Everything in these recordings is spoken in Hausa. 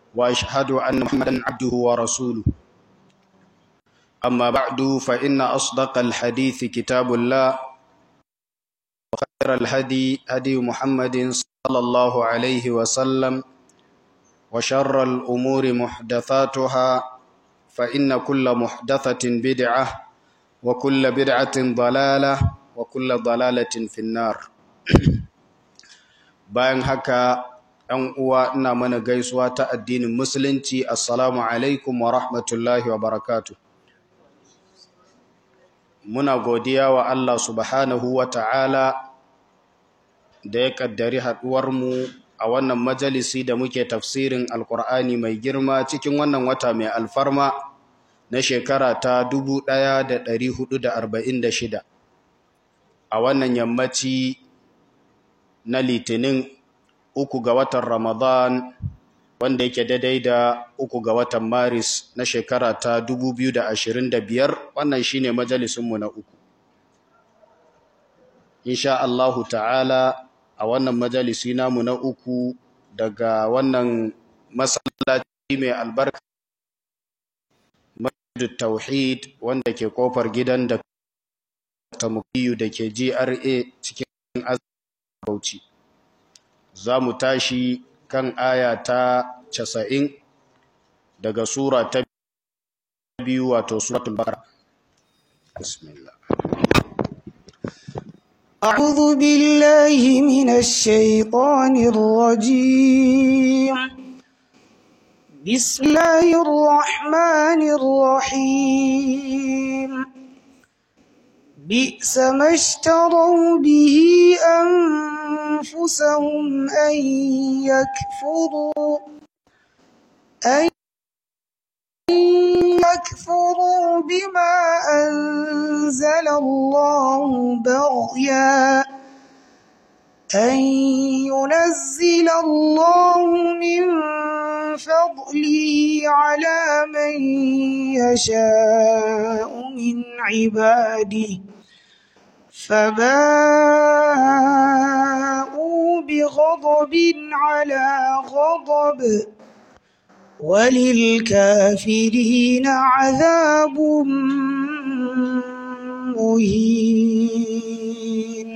وأشهد أن محمدا عبده ورسوله أما بعد فإن أصدق الحديث كتاب الله وخير الهدي هدي محمد صلى الله عليه وسلم وشر الأمور محدثاتها فإن كل محدثة بدعة وكل بدعة ضلالة وكل ضلالة في النار bayan haka ‘yan uwa ina mana gaisuwa ta addinin musulunci assalamu alaikum wa rahmatullahi wa barakatu muna godiya wa Allah subhanahu wa ta'ala da ya ƙaddari haɗuwarmu a wannan majalisi da muke tafsirin alkur'ani mai girma cikin wannan wata mai alfarma na shekara ta 1446 a wannan yammaci na litinin uku ga watan ramadan wanda yake daidai da uku ga watan maris na shekara ta 2025 wannan shine majalisunmu na uku insha Allahu ta'ala a wannan majalisi namu na uku daga wannan masallaci mai albarka masjidut tauhid wanda ke kofar gidan da tamukiyu da ke GRA cikin Bauchi za mu tashi kan aya ta casa'in daga sura ta biyu wato suratul baqara bismillah أعوذ بالله من الشيطان الرجيم بسم الله الرحمن الرحيم بئس ما اشتروا به أنفسهم أن يكفروا أن يكفروا بما أنزل الله بغيا أن ينزل الله من فضله على من يشاء من عباده فباءوا بغضب على غضب وللكافرين عذاب مهين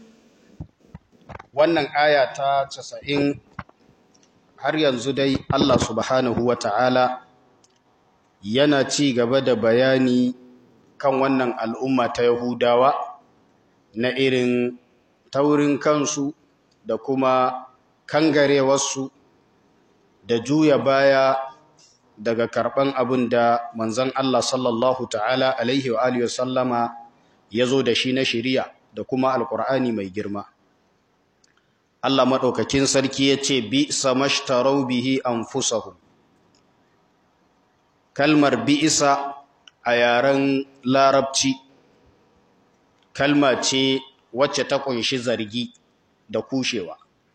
wannan aya ta 90 har yanzu dai Allah subhanahu wata'ala yana ci gaba da bayani kan wannan al'umma ta Yahudawa na irin taurin kansu da kuma kangarewarsu da juya baya daga karɓan abin da manzon Allah sallallahu ta'ala alaihi wa alihi sallama ya zo da shi na shiriya da kuma alƙur'ani mai girma Allah maɗaukakin sarki ya ce bi samashtarau bihi anfusahum kalmar bi'isa a yaren larabci kalma ce wacce ta kunshi zargi da kushewa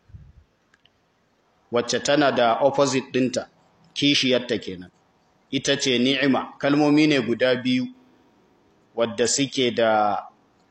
wacce tana da opposite ɗinta kishiyarta kenan ita ce ni'ima kalmomi ne guda biyu wadda suke da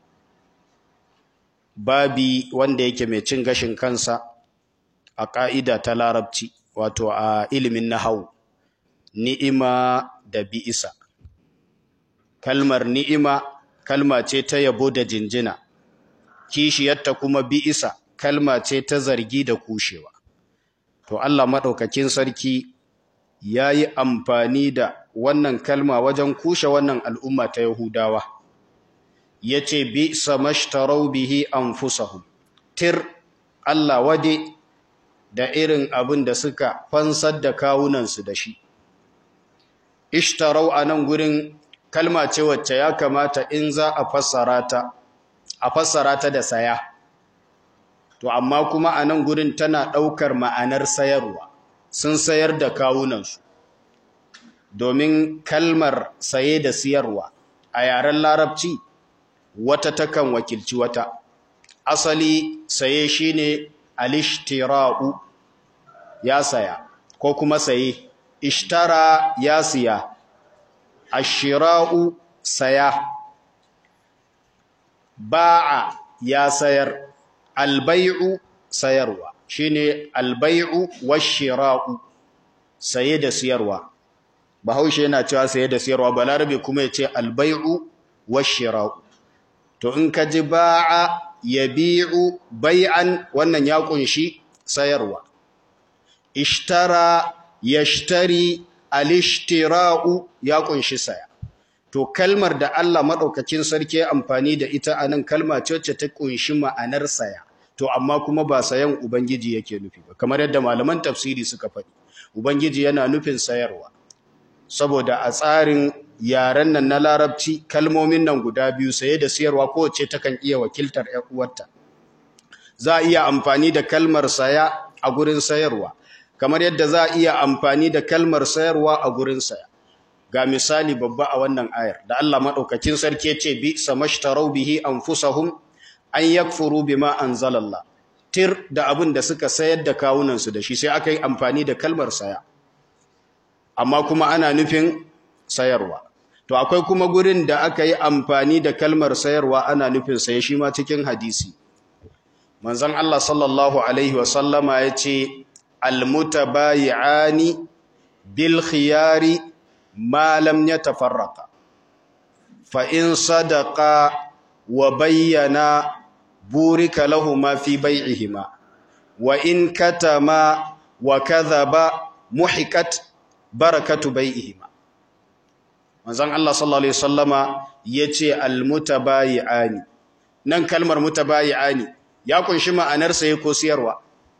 babi wanda yake mai cin gashin kansa a ƙa'ida ta larabci wato a ilimin nahawu ni'ima da bi'isa kalmar ni'ima kalma ce ta yabo da jinjina kishiyarta kuma bi'isa kalma ce ta zargi da kushewa to Allah maɗaukakin sarki ya yi amfani da wannan kalma wajen kushe wannan al'umma ta Yahudawa ya ce bi samashtarau bihi anfusahum tir Allah wade da irin abin da suka fansar da kawunansu da shi ishtarau a nan gurin kalma ce wacce ya kamata in za a fassara ta a fassara ta da saya to amma kuma a nan gurin tana ɗaukar ma'anar sayarwa sun sayar da kawunansu domin kalmar saye da siyarwa a yaren larabci wata takan wakilci wata asali saye shine alishtira'u ya saya ko kuma saye ishtara ya siya ashira'u saya ba'a ya sayar albai'u sayarwa shine albai'u washira'u saye da siyarwa bahaushe yana cewa saye da siyarwa balarabe kuma ya ce albai'u washira'u to in ka ji ba'a yabi'u bai'an wannan ya kunshi sayarwa ishtara yashtari alishtira'u ya kunshi saya to kalmar da Allah madaukakin sarki ya amfani da ita anan kalma ce wacce ta kunshi ma'anar saya to amma kuma ba sayan ubangiji yake nufi ba kamar yadda malaman tafsiri suka faɗi ubangiji yana nufin sayarwa saboda a tsarin yaren nan na larabci kalmomin nan guda biyu saye da siyarwa kowace takan iya wakiltar ƴan uwarta za a iya amfani da kalmar saya a gurin sayarwa kamar yadda za a iya amfani da kalmar sayarwa a gurin saya ga misali babba a wannan ayar da Allah madaukakin sarki yace bi samashtarau bihi anfusahum an yakfuru bima anzalallah tir da abin da suka sayar da kawunan su da shi sai aka yi amfani da kalmar saya amma kuma ana nufin sayarwa to akwai kuma gurin da aka yi amfani da kalmar sayarwa ana nufin saye shi ma cikin hadisi manzon Allah sallallahu alaihi wasallama yace almutabayi'ani bil khiyari ma lam yatafarraqa fa in sadaqa wa bayyana burika lahumma fi bai'ihima wa in katama wa kadhaba muhikat barakatu bai'ihima manzon Allah sallallahu alaihi wasallama yace almutabayi'ani nan kalmar mutabayi'ani ya kunshi ma'anar saye ko siyarwa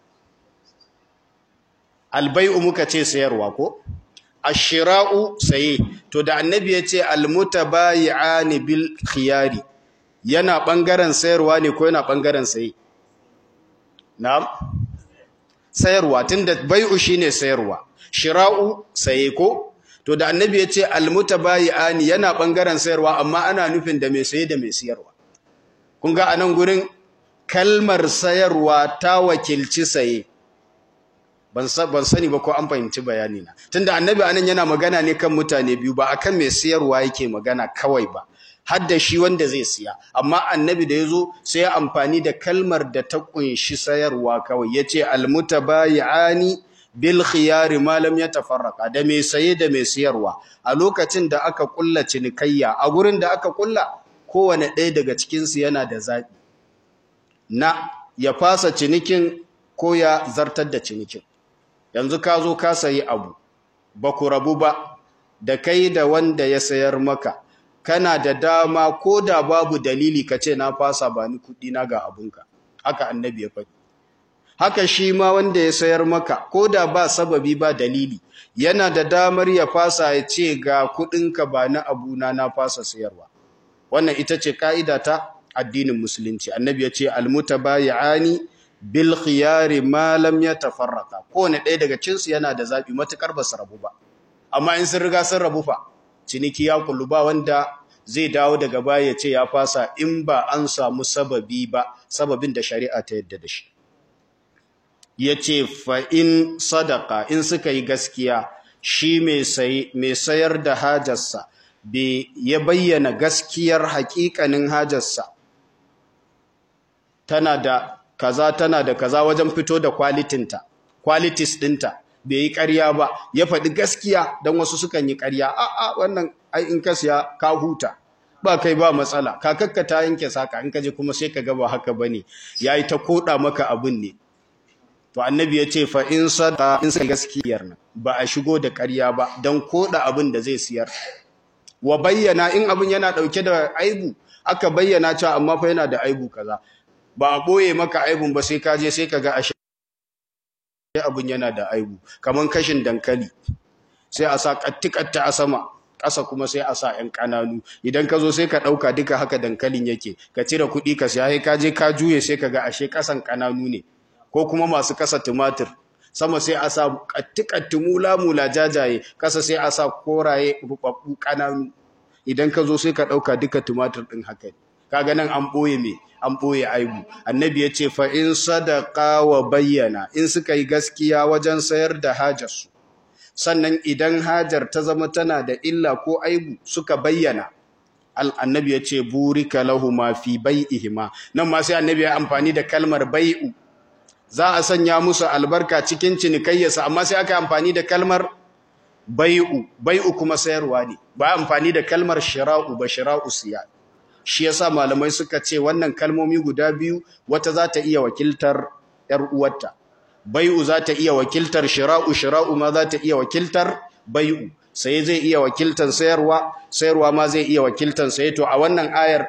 albai'u muka ce sayarwa ko ashira'u saye to da annabi yace almutabayi'ani bil khiyari yana bangaren sayarwa ne ko yana bangaren saye na'am sayarwa tunda bai'u shine sayarwa shira'u saye ko to da annabi ya ce almutabayi'ani yana bangaren sayarwa amma ana nufin da mai saye da mai siyarwa kun ga anan gurin kalmar sayarwa ta wakilci saye ban sani ba ko an fahimci bayani na tunda annabi anan yana magana ne kan mutane biyu ba akan mai sayarwa yake magana kawai ba har da shi wanda zai siya amma annabi da yazo sai ya amfani da kalmar da ta kunshi sayarwa kawai yace almutabayi'ani bil khiyari ma lam yatafarraqa da mai saye da mai siyarwa a lokacin da aka kulla cinikayya a gurin da aka kulla kowane ɗaya daga cikin su yana da zabi na ya fasa cinikin ko ya zartar da cinikin yanzu ka zo ka sayi abu ba ku rabu ba da kai da wanda ya sayar maka kana da dama ko da babu dalili ka ce na fasa ba ni kuɗi na ga abunka haka annabi ya faɗi haka shi ma wanda ya sayar maka ko da ba sababi ba dalili yana da damar ya fasa ya ce ga kuɗinka ba na abuna na fasa sayarwa wannan ita ce ka'ida ta addinin musulunci annabi ya ce almutabayi'ani bil khiyari ma lam yatafarraqa kowane ɗaya daga cinsu yana da zabi matukar ba su rabu ba amma in sun riga sun rabu fa ciniki ya kullu ba wanda zai dawo daga baya ya ce ya fasa in ba an samu sababi ba sababin da shari'a ta yadda da shi ya ce fa'in sadaka in suka yi gaskiya shi mai sayar da hajarsa ya bayyana gaskiyar haƙiƙanin hajarsa tana da kaza tana da kaza wajen fito da kwalitinta kwalitis ɗinta bai yi ƙarya ba ya faɗi gaskiya don wasu sukan yi ƙarya a'a wannan ai in ka siya ka huta ba kai ba matsala kakakka ta yanke saka in ka je kuma sai ka ga ba haka bane yayi ta koda maka abin ne to annabi ya ce fa in sada in sai gaskiyar nan ba a shigo da ƙarya ba dan koda abin da zai siyar wa bayyana in abin yana dauke da aibu aka bayyana cewa amma fa yana da aibu kaza ba a boye maka aibun ba sai ka je sai ka ga ashe abin yana da aibu kaman kashin dankali sai a sa kattikatta a sama ƙasa kuma sai a sa ‘yan ƙananu idan ka zo sai ka ɗauka duka haka dankalin yake ka cire kuɗi ka siya sai ka je ka juye sai ka ga ashe ƙasan ƙananu ne ko kuma masu kasa tumatir sama sai a sa ƙattikatti mula-mula jajaye ƙasa sai a sa koraye rubabbu ƙananu idan ka zo sai ka ɗauka duka tumatir ɗin haka kaga nan an ɓoye me an ɓoye aibu annabi ya ce fa in sadaka wa bayyana in suka yi gaskiya wajen sayar da hajarsu sannan idan hajar ta zama tana da illa ko aibu suka bayyana annabi ya ce burika lahu ma fi bai'ihima nan ma sai annabi ya amfani da kalmar bai'u za a sanya musu albarka cikin cinikayyarsa amma sai aka yi amfani da kalmar bai'u bai'u kuma sayarwa ne ba amfani da kalmar shira'u ba shira'u siya shi yasa malamai suka ce wannan kalmomi guda biyu wata za ta iya wakiltar ‘yar uwarta bai'u za ta iya wakiltar shira'u shira'u ma za ta iya wakiltar bai'u sai zai iya wakiltar sayarwa sayarwa ma zai iya wakiltar saye to a wannan ayar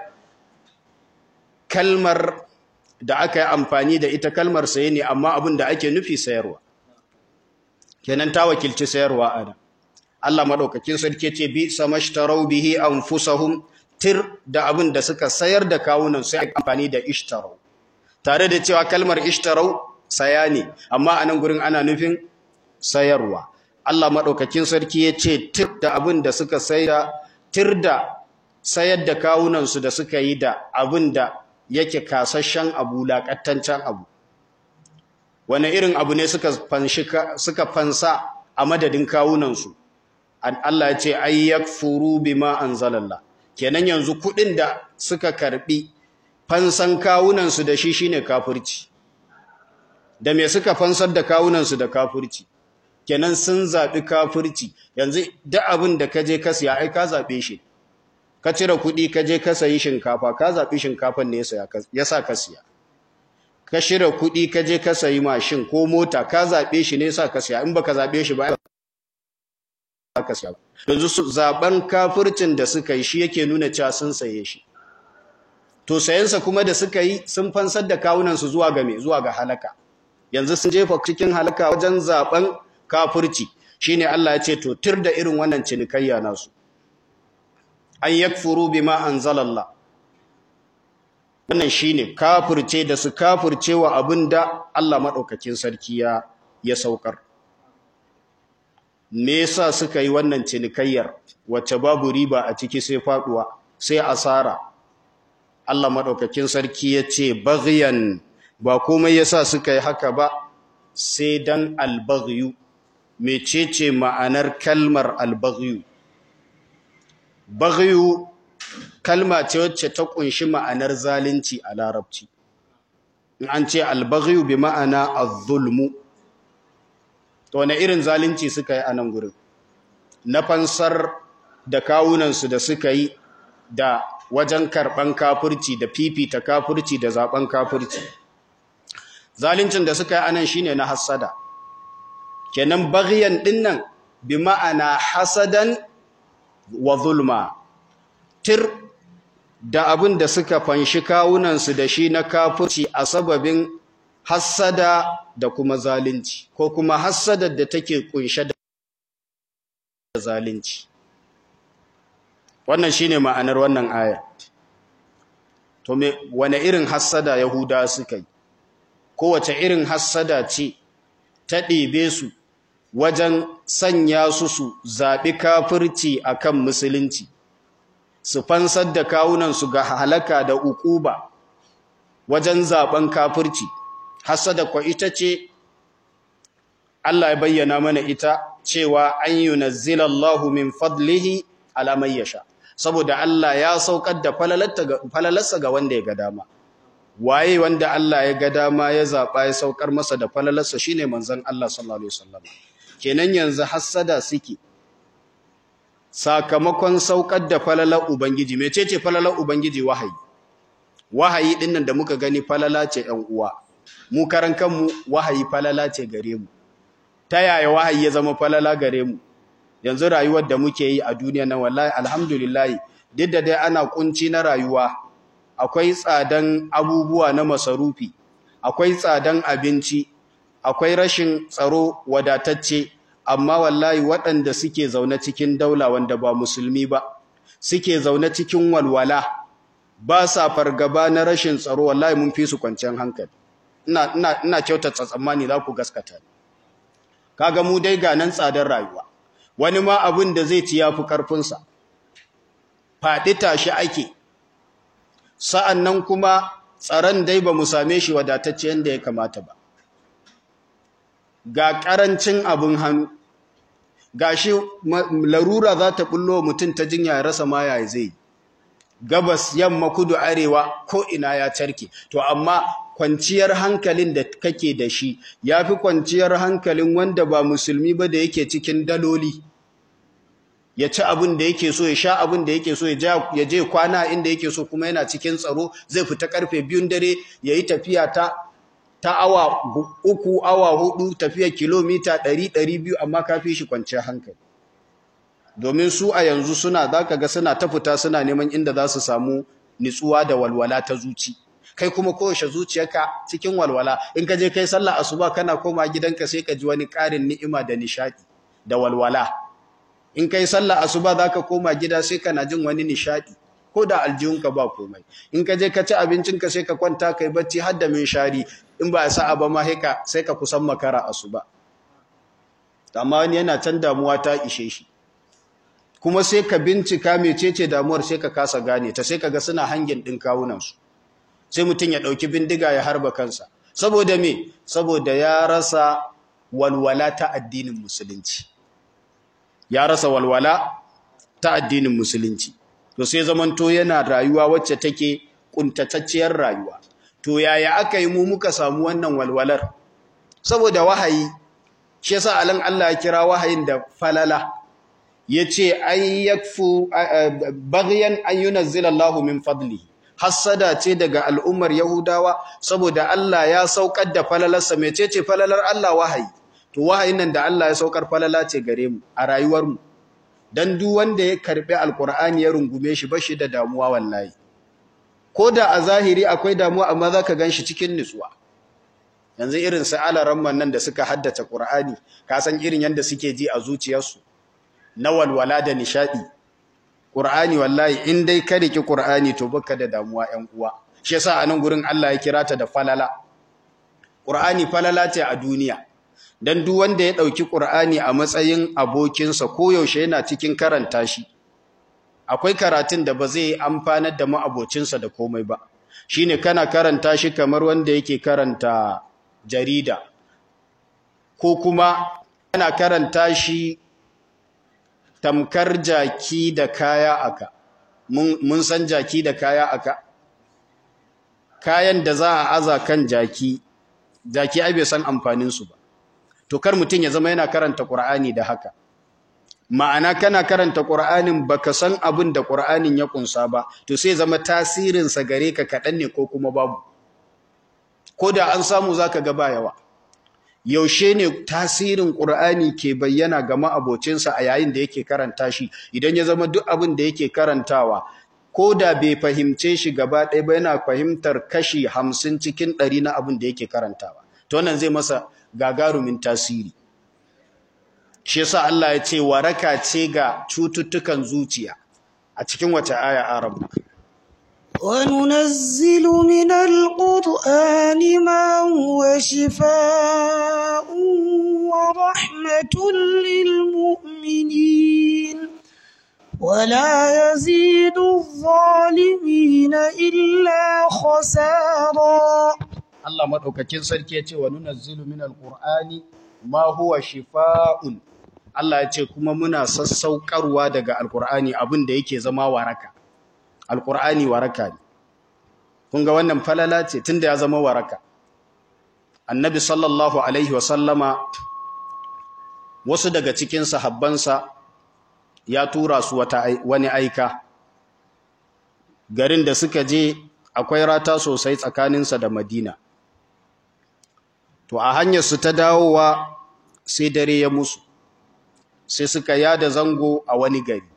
kalmar da aka yi amfani da ita kalmar saye ne amma abin da ake nufi sayarwa kenan ta wakilci sayarwa ana Allah madaukakin sarki ce bi samashtarau bihi anfusahum tir da abin da suka sayar da kawunan sai amfani da ishtarau tare da cewa kalmar ishtarau saya ne amma a nan gurin ana nufin sayarwa Allah madaukakin sarki ya ce tir da abin da suka sayar tir da sayar da kawunan su da suka yi da abin da yake kasashen abu laƙattancen abu wani irin abu ne suka suka fansa a madadin kawunansu Allah ya ce ay yakfuru bima anzalallah kenan yanzu kuɗin da suka karbi fansan kawunansu da shi shine kafirci da me suka fansar da kawunansu da kafirci kenan sun zabi kafirci yanzu duk abin da kaje ka siya ai ka zabe shi ka cire kuɗi ka je ka sayi shinkafa ka zaɓi shinkafan ne ya sa ka siya ka shirya kuɗi ka je ka sayi mashin ko mota ka zaɓe shi ne sa ka siya in baka zaɓe shi ba ka siya yanzu su zaɓen kafircin da suka yi shi yake nuna cewa sun saye shi to sayensa kuma da suka yi sun fansar da kawunansu zuwa ga me zuwa ga halaka yanzu sun jefa cikin halaka wajen zaɓen kafirci shine Allah ya ce to tir da irin wannan cinikayya nasu an yakfuru bima anzalallah wannan shine kafirce da su kafirce wa abinda Allah madaukakin sarki ya ya saukar me yasa suka yi wannan cinikayyar wacce babu riba a ciki sai faduwa sai asara Allah madaukakin sarki ya ce baghyan ba komai yasa suka yi haka ba sai dan albaghyu mecece ma'anar kalmar albaghyu Baghyu kalma ce wacce ta kunshi ma'anar zalunci a larabci. In an ce albaghyu bi ma'ana az-zulmu. To wane irin zalunci suka yi a nan gurin? Na fansar da kawunansu da suka yi da wajen karɓan kafirci da fifita kafirci da zaben kafirci. Zaluncin da suka yi a nan shine na hassada. Kenan baghyan dinnan bi ma'ana hasadan wa zulma tir da abin da suka fanshi kawunansu da shi na kafirci a sababin hassada da kuma zalunci ko kuma hassadar da take kunshe da zalunci wannan shine ma'anar wannan aya to me wane irin hassada yahuda suka yi kowace irin hassada ce ta ɗebe su wajen sanya su su zaɓi kafirci akan musulunci su fansar da kawunansu ga halaka da ukuba wajen zaɓen kafirci hasada kwa ita ce Allah ya bayyana mana ita cewa an yunazzilallahu min fadlihi ala man yasha saboda Allah ya saukar da falalarsa ga wanda ya ga dama waye wanda Allah ya ga dama ya zaba ya saukar masa da falalarsa shine manzon Allah sallallahu alaihi wasallam kenan yanzu hassada suke sakamakon saukar da falalar ubangiji mecece falalar ubangiji wahayi wahayi dinnan da muka gani falala ce ƴan uwa mu karan kanmu wahayi falala ce gare mu ta yaya wahayi ya zama falala gare mu yanzu rayuwar da muke yi a duniya na wallahi alhamdulillah duk da dai ana kunci na rayuwa akwai tsadan abubuwa na masarufi akwai tsadan abinci akwai rashin tsaro wadatacce amma wallahi waɗanda suke zaune cikin daula wanda ba musulmi ba suke zaune cikin walwala ba sa fargaba na rashin tsaro wallahi mun fi su kwanciyar hankali ina ina ina kyautata tsammani za ku gaskata kaga mu dai ga nan tsadar rayuwa wani ma abin da zai ci yafi karfin sa faɗi tashi ake sa'annan kuma tsaron dai ba mu same shi wadatacce yanda ya kamata ba ga ƙarancin abin hannu ga shi larura za ta bullo mutum ta jinya ya rasa ma yaya zai gabas yamma kudu arewa ko ina ya carke to amma kwanciyar hankalin da kake da shi yafi kwanciyar hankalin wanda ba musulmi ba da yake cikin daloli ya ci abin da yake so ya sha abin da yake so ya je kwana inda yake so kuma yana cikin tsaro zai fita karfe biyun dare ya yi tafiya ta ta awa uku awa hudu tafiya kilomita ɗari ɗari biyu amma ka fi shi kwanciyar hankali domin su a yanzu suna za ka ga suna ta fita suna neman inda za su samu nitsuwa da walwala ta zuci kai kuma kowace zuciyarka cikin walwala in ka je kai sallah asuba kana koma gidanka sai ka ji wani ƙarin ni'ima da nishadi da walwala in kai sallah asuba zaka koma gida sai kana jin wani nishadi ko da aljihunka ba komai in ka je ka ci abincinka sai ka kwanta kai bacci har da shari in ba sa'a ba ma sai ka kusan makara asuba amma wani yana can damuwa ta ishe shi kuma sai ka bincika mecece damuwar sai ka kasa gane ta sai ka ga suna hangin din kawunansu sai mutum ya ɗauki bindiga ya harba kansa saboda me saboda ya rasa walwala ta addinin musulunci ya rasa walwala ta addinin musulunci to sai zamanto yana rayuwa wacce take kuntatacciyar rayuwa to yaya aka yi mu muka samu wannan walwalar saboda wahayi shi yasa alan Allah ya kira wahayin da falala yace ay yakfu baghyan an yunzila Allahu min fadlihi hassada ce daga al'ummar Yahudawa saboda Allah ya saukar da falalarsa mecece falalar Allah wahayi to wahayin nan da Allah ya saukar falala ce gare mu a rayuwar mu dan duk wanda ya karbi alqur'ani ya rungume shi bashi da damuwa wallahi koda a zahiri akwai damuwa amma zaka ganshi cikin nutsuwa yanzu irin su alaramman nan da suka haddace qur'ani ka san irin yanda suke ji a zuciyarsu na walwala da nishadi Qur'ani wallahi in dai ka riki Qur'ani to baka da damuwa 'yan uwa shi yasa a nan gurin Allah ya kira ta da falala Qur'ani falala ce a duniya dan duk wanda ya dauki Qur'ani a matsayin abokinsa ko yaushe yana cikin karanta shi akwai karatun da ba zai amfanar da ma'abocinsa da komai ba shine kana karanta shi kamar wanda yake karanta jarida ko kuma kana karanta shi tamkar jaki da kaya aka mun san jaki da kaya aka kayan da za a aza kan jaki jaki ai bai san amfanin su ba to kar mutun ya zama yana karanta qur'ani da haka ma'ana kana karanta qur'anin baka san abin da qur'anin ya kunsa ba to sai zama tasirin sa gare ka kadan ne ko kuma babu ko da an samu zaka ga ba yawa yaushe ne tasirin Qur'ani ke bayyana ga ma'abocinsa a yayin da yake karanta shi idan ya zama duk abin da yake karantawa ko da bai fahimce shi gaba ɗaya ba yana fahimtar kashi hamsin cikin ɗari na abin da yake karantawa to wannan zai masa gagarumin tasiri shi yasa Allah ya ce waraka ce ga cututtukan zuciya a cikin wace aya arabna وننزل من القرآن ما هو شفاء ورحمة للمؤمنين ولا يزيد الظالمين إلا خسارا Allah madaukakin sarki ya ce wa nunazzilu minal qur'ani ma huwa shifaa'un Allah ya ce kuma muna sassaukarwa daga alqur'ani abin da yake zama waraka alqur'ani waraka ne kun ga wannan falala ce tunda ya zama waraka annabi sallallahu alaihi wasallama wasu daga cikin sahabbansa ya tura su wata wani aika garin da suka je akwai rata sosai tsakaninsa da madina to a hanyar su ta dawowa sai dare ya musu sai suka yada zango a wani gari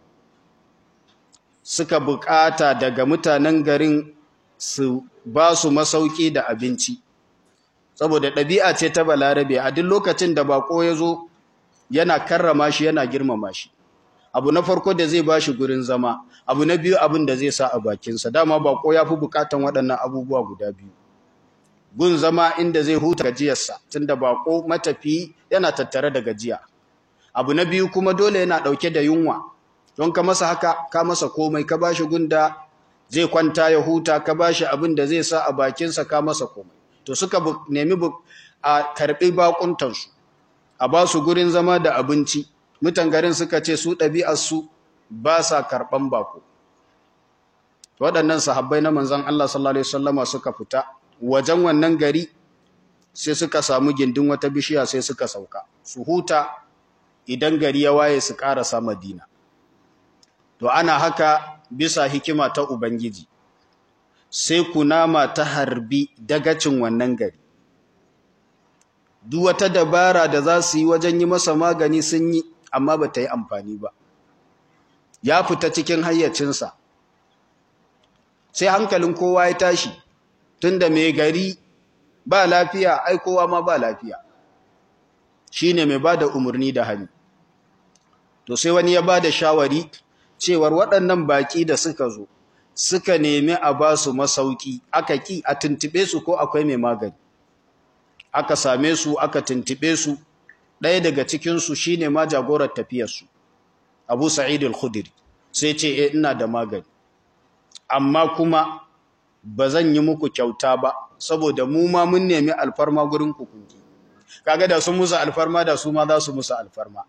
suka bukata daga mutanen garin su ba su masauki da abinci saboda ɗabi'a ce ta balarabe a duk lokacin da bako ya zo yana karrama shi yana girmama shi abu na farko da zai bashi gurin zama abu na biyu abin da zai sa a bakinsa dama bako ya fi bukatan waɗannan abubuwa guda biyu gun zama inda zai huta gajiyarsa tunda bako matafi yana tattare da gajiya abu na biyu kuma dole yana ɗauke da yunwa don ka masa haka ka masa komai ka bashi gunda zai kwanta ya huta ka bashi abin da zai sa a bakinsa ka masa komai to suka nemi a karɓi bakuntansu a ba su gurin zama da abinci mutan garin suka ce su ɗabi'arsu ba sa karɓan bako waɗannan sahabbai na manzan Allah sallallahu alaihi wasallama suka fita wajen wannan gari sai suka samu gindin wata bishiya sai suka sauka su huta idan gari ya waye su ƙarasa madina to ana haka bisa hikima ta ubangiji sai kunama ta harbi dagacin wannan gari duk wata dabara da za su yi wajen yi masa magani sun yi amma ba ta yi amfani ba ya fita cikin hayyacinsa sai hankalin kowa ya tashi tunda mai gari ba lafiya ai kowa ma ba lafiya shine mai bada umarni da hannu to sai wani ya bada shawari cewar waɗannan baki da suka zo suka nemi a ba su masauki aka ki a tuntube su ko akwai mai magani aka same su aka tuntube su ɗaya daga cikinsu shine ma jagorar tafiyarsu abu sa'id al-khudri sai ce eh ina da magani amma kuma ba zan yi muku kyauta ba saboda mu ma mun nemi alfarma gurin ku kunki kaga da sun musu alfarma da su ma za su musu alfarma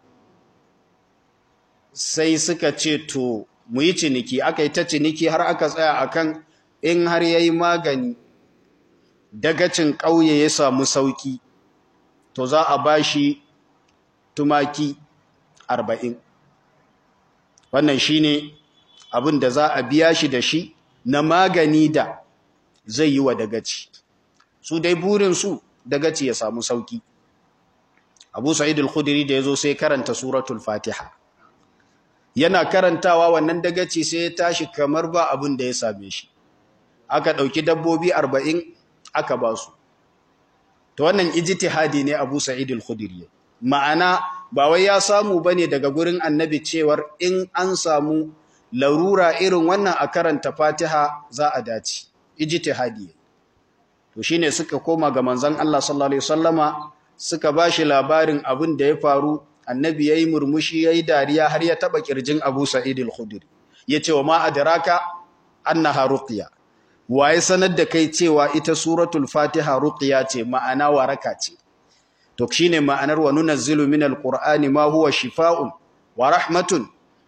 sai suka ce to mu yi ciniki aka yi ta ciniki har aka tsaya akan in har yayi magani dagacin ƙauye ya samu sauki to za a bashi tumaki arba'in wannan shine abin da za a biya shi da shi na magani da zai yi wa dagaci su dai burinsu dagaci ya samu sauki abu sa'id al-khudri da yazo sai karanta suratul fatiha yana karantawa wannan dagaci sai ya tashi kamar ba abin da ya same shi aka dauki dabbobi 40 aka ba su to wannan ijtihadi ne abu sa'id al-khudri ma'ana ba wai ya samu bane daga gurin annabi cewar in an samu larura irin wannan a karanta fatiha za a dace ijtihadi to shine suka koma ga manzon Allah sallallahu alaihi wasallama suka bashi labarin abin da ya faru annabi yayi murmushi yayi dariya har ya taba kirjin Abu Sa'id al-Khudri yace wa ma adraka annaha ruqya waye sanar da kai cewa ita suratul fatiha ruqya ce ma'ana waraka ce to shine ma'anar wa nunazzilu minal qur'ani ma huwa shifaa'un wa rahmatun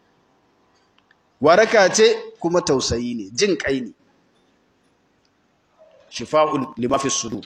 waraka ce kuma tausayi ne jin kai ne shifa'un lima fi sudur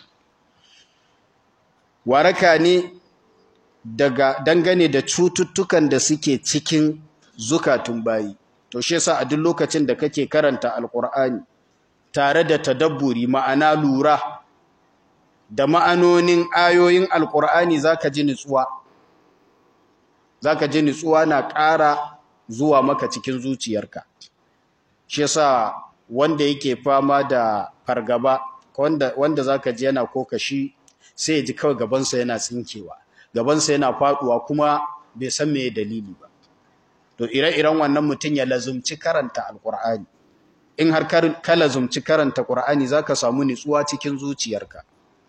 waraka ne daga dangane da cututtukan da suke cikin zukatun bayi to shi yasa a duk lokacin da kake karanta alqur'ani tare da tadabburi ma'ana lura da ma'anonin ayoyin alqur'ani zaka ji nutsuwa zaka ji nutsuwa na ƙara zuwa maka cikin zuciyarka shi yasa wanda yake fama da fargaba wanda wanda zaka ji yana kokashi sai ya ji kawai gabansa yana tsinkewa gabansa yana faduwa kuma bai san me dalili ba to ire-iren wannan mutum ya lazumci karanta alqur'ani in har ka lazumci karanta qur'ani zaka samu nutsuwa cikin zuciyarka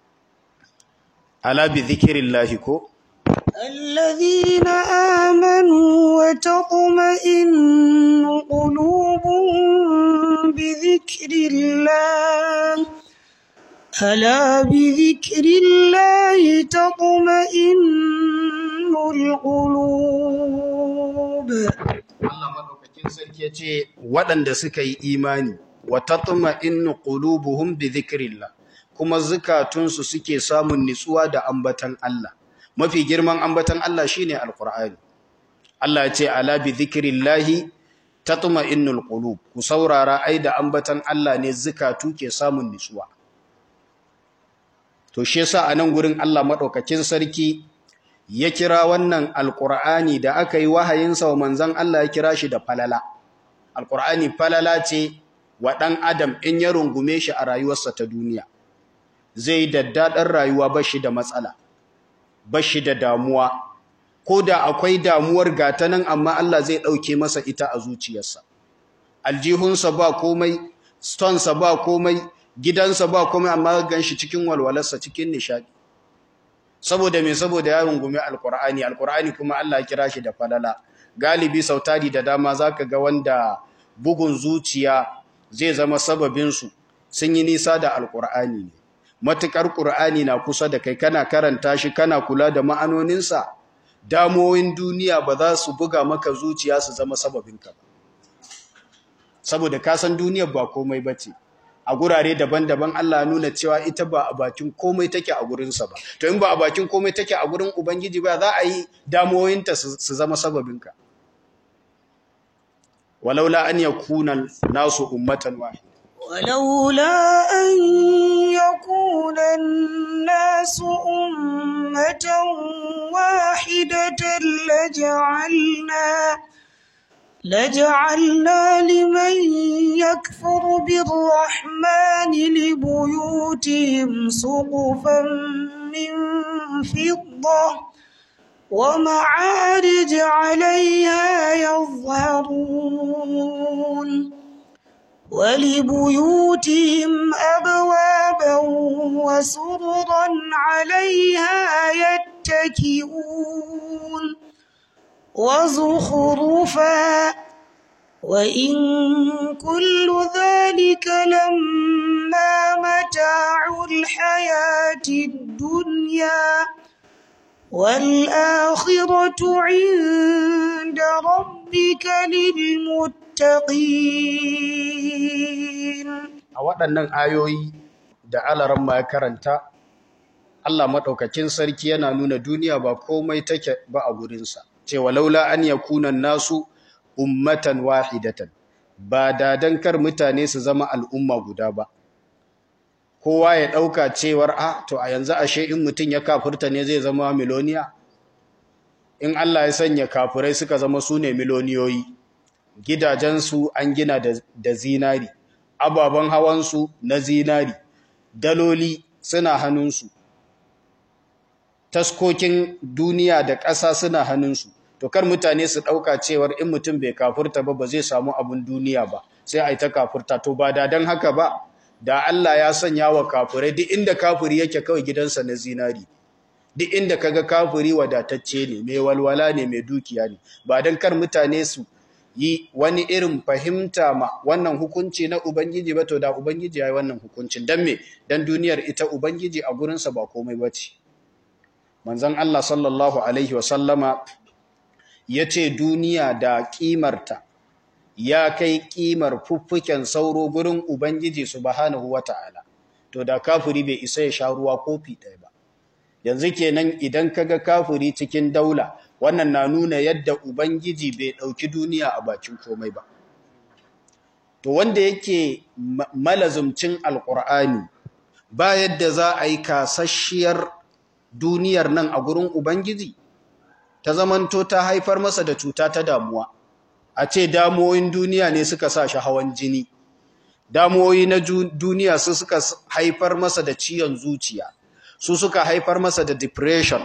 ala bi dhikrillahi ko الذين آمنوا وتطمئن قلوبهم بذكر الله ألا بذكر الله تطمئن القلوب Allah madaukakin sarki ya ce waɗanda suka yi imani wa tatma'innu qulubuhum bi dhikrillah kuma zukatunsu suke samun nitsuwa da ambatan Allah mafi girman ambatan Allah shine alqur'ani Allah ya ce ala bi dhikrillahi tatma'innul qulub ku saurara ai da ambatan Allah ne zukatu ke samun nitsuwa to shi yasa anan gurin Allah madaukakin sarki ya kira wannan alqur'ani da aka yi wahayinsa wa manzon Allah ya kira shi da falala alqur'ani falala ce wa dan adam in ya rungume shi a rayuwarsa ta duniya zai daddaɗar rayuwa bashi da matsala bashi da damuwa ko da akwai damuwar gata nan amma Allah zai ɗauke masa ita a zuciyarsa aljihunsa ba komai stonesa ba komai gidansa ba komai amma gan shi cikin walwalarsa cikin nishadi saboda me saboda ya rungume alkur'ani alkur'ani kuma Allah ya kira shi da falala galibi sautari da dama zaka ga wanda bugun zuciya zai zama sababin su sun yi nisa da alkur'ani ne matukar qur'ani na kusa da kai kana karanta shi kana kula da ma'anoninsa damoyin duniya ba za su buga maka zuciya su zama sababinka ba saboda ka san duniyar ba komai bace a gurare daban-daban Allah nuna cewa ita ba a bakin komai take a gurinsa ba to in ba a bakin komai take a gurin ubangiji ba za a yi damuwoyinta su zama sababinka walaula an yakuna nasu ummatan wahida ولولا أن يكون الناس أمة واحدة لجعلنا لجعلنا لمن يكفر بالرحمن لبيوتهم سقفا من فضة ومعارج عليها يظهرون ولبيوتهم أبوابا وسررا عليها يتكئون وزخرفا وإن كل ذلك لما متاع الحياة الدنيا والآخرة عند ربك للمتقين a waɗannan ayoyi da alaran ma ya karanta Allah maɗaukakin sarki yana nuna duniya ba komai take ba a gurinsa cewa laula an yakuna nasu ummatan wahidatan ba dadan kar mutane su zama al'umma guda ba kowa ya ɗauka cewar a to a yanzu ashe in mutum ya kafurta ne zai zama miloniya in Allah ya sanya kafurai suka zama su ne miloniyoyi gidajensu an gina da zinari ababen hawansu na zinari daloli suna hannunsu taskokin duniya da ƙasa suna hannunsu to kar mutane su ɗauka cewar in mutum bai kafurta ba ba zai samu abin duniya ba sai a yi ta kafurta to ba da don haka ba da Allah ya sanya wa kafurai duk inda kafuri yake kawai gidansa na zinari duk inda kaga kafuri wadatacce ne mai walwala ne mai dukiya ne ba don kar mutane su yi wani irin fahimta ma wannan hukunci na ubangiji ba to da ubangiji ya yi wannan hukuncin don me don duniyar ita ubangiji a gurinsa ba komai ba ce manzon Allah sallallahu alaihi wasallama ya ce duniya da ƙimarta ya kai ƙimar fuffuken sauro gurin Ubangiji subhanahu wata'ala to da kafiri bai isa ya sha ruwa kofi ɗaya ba yanzu kenan idan kaga kafiri cikin daula wannan na nuna yadda Ubangiji bai ɗauki duniya a bakin komai ba to wanda yake malazumcin alƙur'ani ba yadda za a yi kasasshiyar duniyar nan a gurin Ubangiji ta zamanto ta haifar masa da cuta ta damuwa a ce damuwoyin duniya ne suka sa shi hawan jini damuwoyi na duniya su suka haifar masa da ciyon zuciya su suka haifar masa da depression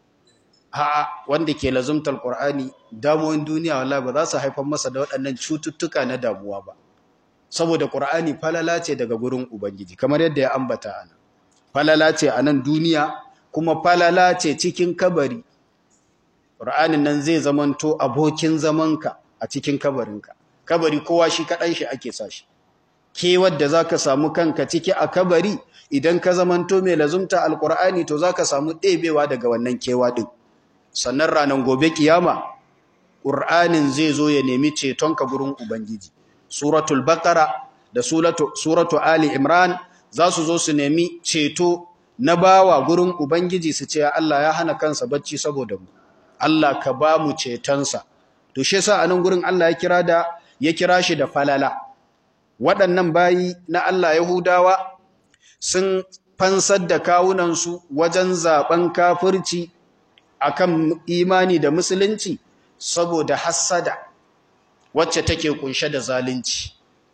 ha wanda ke lazumtar qur'ani damuwoyin duniya wallahi ba za su haifar masa da waɗannan cututtuka na damuwa ba saboda qur'ani falala ce daga gurin ubangiji kamar yadda ya ambata ana falala ce a nan duniya kuma falala ce cikin kabari qur'anin nan zai zamanto abokin zamanka a cikin kabarinka kabari kowa shi kaɗan shi ake sa shi ke wadda za ka samu kanka ciki a kabari idan ka zamanto mai lazumta alkur'ani to za ka samu ɗebewa daga wannan kewa ɗin sannan ranar gobe kiyama ƙur'anin zai zo ya nemi cetonka gurin ubangiji suratul bakara da suratu ali imran za su zo su nemi ceto na bawa gurin ubangiji su ce Allah ya hana kansa bacci saboda mu Allah ka ba mu cetonsa to shi yasa anan gurin Allah ya kira da ya kira shi da falala waɗannan bayi na Allah Yahudawa sun fansar da kawunansu wajen zaben kafirci akan imani da musulunci saboda hassada wacce take kunshe da zalunci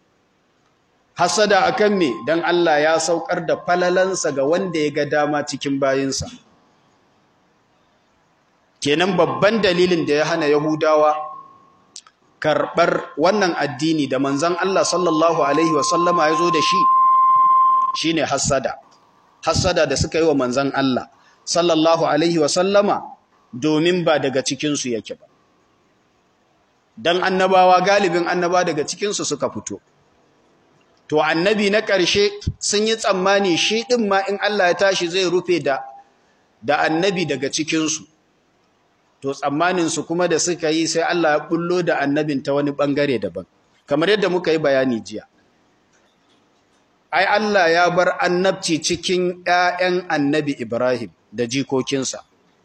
hassada akan me dan Allah ya saukar da falalansa ga wanda ya ga dama cikin bayinsa kenan babban dalilin da ya hana Yahudawa karɓar wannan addini da manzan Allah sallallahu Alaihi wasallama ya zo da shi shi ne hassada hassada da suka yi wa manzan Allah sallallahu Alaihi wasallama domin ba daga cikinsu yake ba don annabawa galibin annaba daga cikinsu suka fito to annabi na ƙarshe sun yi tsammani shi ɗin ma in Allah ya tashi zai rufe da da annabi daga cikinsu to tsammaninsu kuma da suka yi sai Allah ya bullo da annabin ta wani bangare daban kamar yadda muka yi bayani jiya ai Allah ya bar annabci cikin ƴaƴan annabi Ibrahim da jikokinsa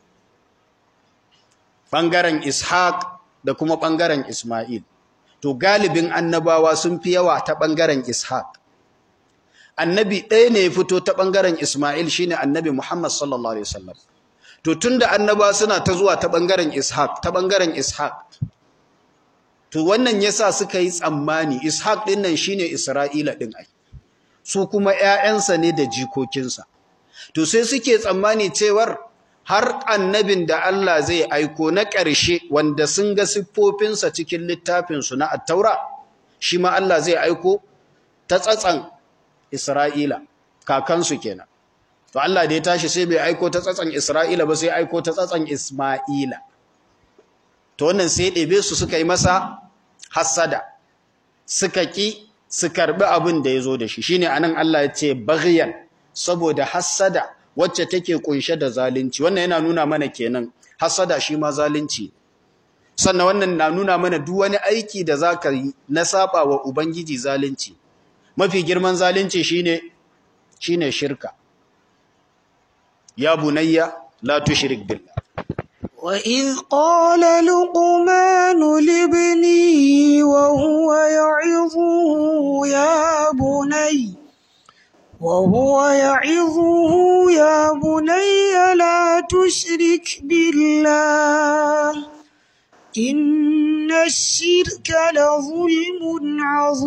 ɓangaren Ishaq da kuma ɓangaren Ismail to galibin annabawa sun fi yawa ta ɓangaren Ishaq annabi ɗaya ne ya fito ta ɓangaren Ismail shine annabi Muhammad sallallahu alaihi wasallam to tunda annaba suna ta zuwa ta ɓangaren Ishaq ta ɓangaren Ishaq to wannan yasa suka yi tsammani Ishaq ɗin nan shine Isra'ila ɗin ai su kuma ƴaƴansa ne da jikokinsa to sai suke tsammani cewar har annabin da Allah zai aiko na ƙarshe wanda sun ga siffofinsa cikin littafinsu na attaura shi ma Allah zai aiko ta tsatsan Isra'ila kakansu kenan to Allah da ya tashi sai bai aiko ta tsatsan Isra'ila ba sai aiko ta tsatsan Isma'ila to wannan sai ɗebe su suka yi masa hassada suka ki su karbi abin da ya zo da shi shine anan Allah ya ce baghyan saboda hassada wacce take kunshe da zalunci wannan yana nuna mana kenan hassada shi ma zalunci sannan wannan na nuna mana duk wani aiki da zaka yi na saba wa ubangiji zalunci mafi girman zalunci shine shine shirka ya bunayya la tushrik billah وإذ قال لقمان لابنه وهو يعظه يا بني وهو يعظه يا بني لا تشرك بالله إن الشرك لظلم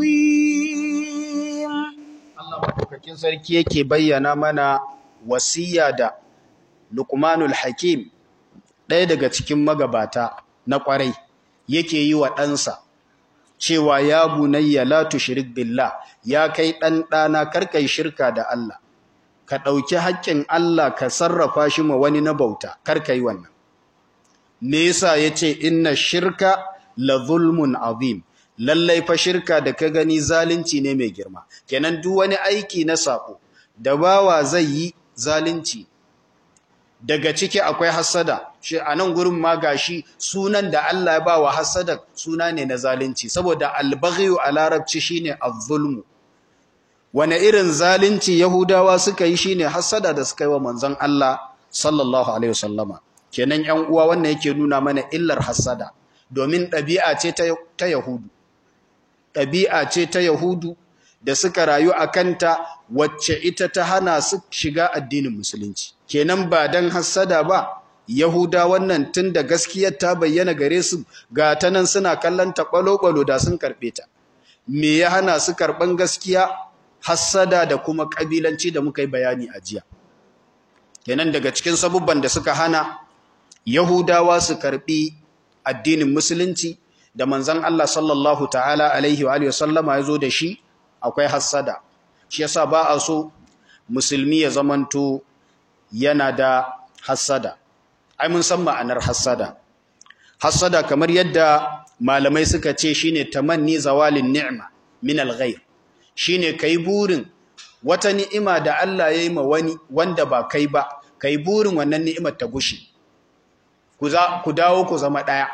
عظيم Allah madaukakin sarki yake bayyana mana wasiya da Luqmanul Hakim ɗaya daga cikin magabata na ƙwarai yake yi wa ɗansa cewa ya bunayya la tushrik billah ya kai ɗan ɗana karkai shirka da Allah ka ɗauki haƙƙin Allah ka sarrafa shi ma wani na bauta karkai wannan me yasa yace inna shirka la zulmun azim lallai fa shirka da ka gani zalunci ne mai girma kenan duk wani aiki na sako da bawa zai yi zalunci daga ciki akwai hasada shi a nan gurin ma gashi sunan da Allah ya bawa hasada suna ne na zalunci saboda albaghiyu a larabci shine az-zulmu wane irin zalunci yahudawa suka yi shine hasada da suka yi wa manzon Allah sallallahu alaihi wasallama kenan 'yan uwa wannan yake nuna mana illar hasada domin ɗabi'a ce ta yahudu ɗabi'a ce ta yahudu da suka rayu a kanta wacce ita ta hana su shiga addinin musulunci kenan ba dan hassada ba yahuda wannan tun da gaskiyar ta bayyana gare su ga ta nan suna kallon ta ɓalo-ɓalo da sun karɓe ta me ya hana su karɓan gaskiya hassada da kuma ƙabilanci da muka yi bayani a jiya kenan daga cikin sabubban da suka hana yahudawa su karɓi addinin musulunci da manzon Allah sallallahu ta'ala alaihi wa alihi wasallama ya zo da shi akwai hassada shi yasa ba a so musulmi ya zamanto yana da hassada ai mun san ma'anar hassada hassada kamar yadda malamai suka ce shine tamanni zawalin ni'ma min al-ghayr shine kai burin wata ni'ima da Allah ya yi ma wani wanda ba kai ba kai burin wannan ni'imar ta gushe ku za ku dawo ku zama daya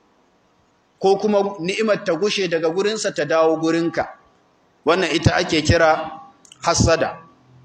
ko kuma ni'imar ta gushe daga gurinsa ta dawo gurinka wannan ita ake kira hassada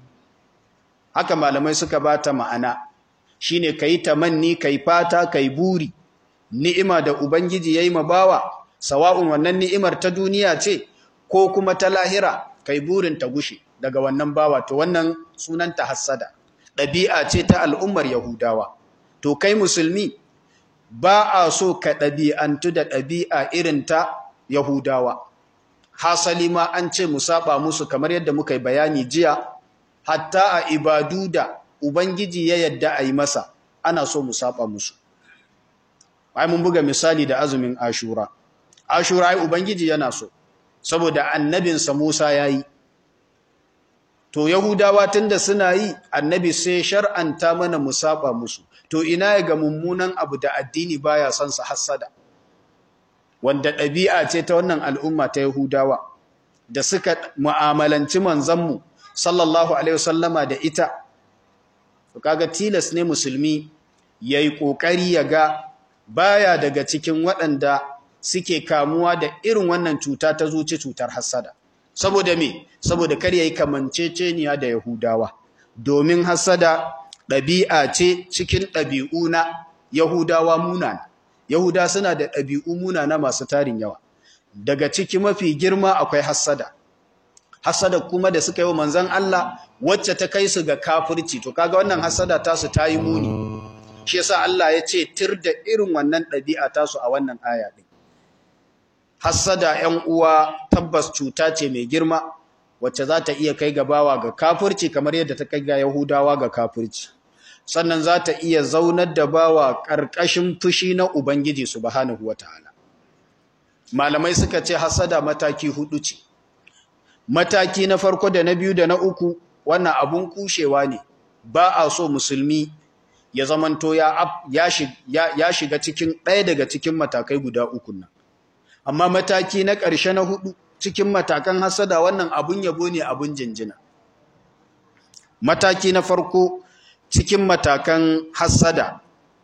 haka malamai suka bata ma'ana shine kai tamanni kai fata kai buri ni'ima da ubangiji yayi mabawa sawa'un wannan ni'imar ta duniya ce ko kuma ta lahira kai burin ta gushe daga wannan bawa to wannan sunanta hassada ɗabi'a ce ta al'ummar yahudawa to kai musulmi ba a so ka ɗabi'antu da ɗabi'a irin ta yahudawa hasali ma an ce mu saba musu kamar yadda muka yi bayani jiya hatta a ibadu da ubangiji ya yadda a yi masa ana so mu saba musu ai mun buga misali da azumin ashura ashura ai ubangiji yana so saboda annabinsa Musa yayi to yahudawa tunda suna yi annabi sai shar'anta mana mu saba musu to ina ga mummunan abu da addini baya son sa hassada wanda ɗabi'a ce ta wannan al'umma ta yahudawa da suka mu'amalanci manzanmu sallallahu alaihi wasallama da ita to kaga tilas ne musulmi yayi kokari ya ga baya daga cikin waɗanda suke kamuwa da irin wannan cuta ta zuci cutar hassada saboda me saboda kar yayi kamanceceniya da yahudawa domin hasada ɗabi'a ce cikin ɗabi'u na yahudawa munana yahuda suna da ɗabi'u munana masu tarin yawa daga ciki mafi girma akwai hasada hasada kuma da suka yi wa manzon Allah wacce ta kai su ga kafirci to kaga wannan hasada tasu ta yi muni shi yasa Allah ya ce tir da irin wannan ɗabi'a tasu a wannan aya ɗin hassada ‘yan uwa tabbas cuta ce mai girma wacce za ta iya kai gabawa ga kafirci kamar yadda ta kai ga Yahudawa ga kafirci sannan za ta iya zaunar da bawa ƙarƙashin fushi na Ubangiji subhanahu wata'ala malamai suka ce hassada mataki hudu ce mataki na farko da na biyu da na uku wannan abun kushewa ne ba a so musulmi ya zamanto ya shiga cikin ɗaya daga cikin matakai guda uku nan amma mataki na ƙarshe na hudu cikin matakan hasada wannan abun yabo ne abun jinjina mataki na farko cikin matakan hasada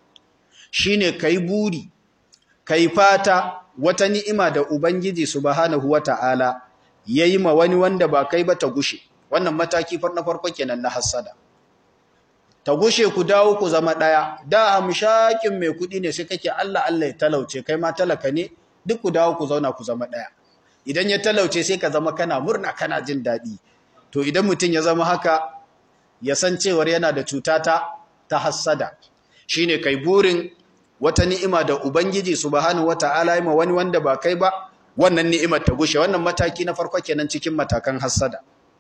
shine kai buri kai fata wata ni'ima da ubangiji subhanahu wata'ala yayi ma wani wanda ba kai ba ta gushe wannan mataki na farko kenan na hasada ta gushe ku dawo ku zama ɗaya da amshakin mai kuɗi ne sai kake Allah Allah ya talauce kai ma talaka ne duk ku dawo ku zauna ku zama ɗaya idan ya talauce sai ka zama kana murna kana jin daɗi to idan mutum ya zama haka ya san cewar yana da cuta ta ta hassada shine kai burin wata ni'ima da ubangiji subhanahu wata'ala ya ma wani wanda ba kai ba wannan ni'imar ta gushe wannan mataki na farko kenan cikin matakan hassada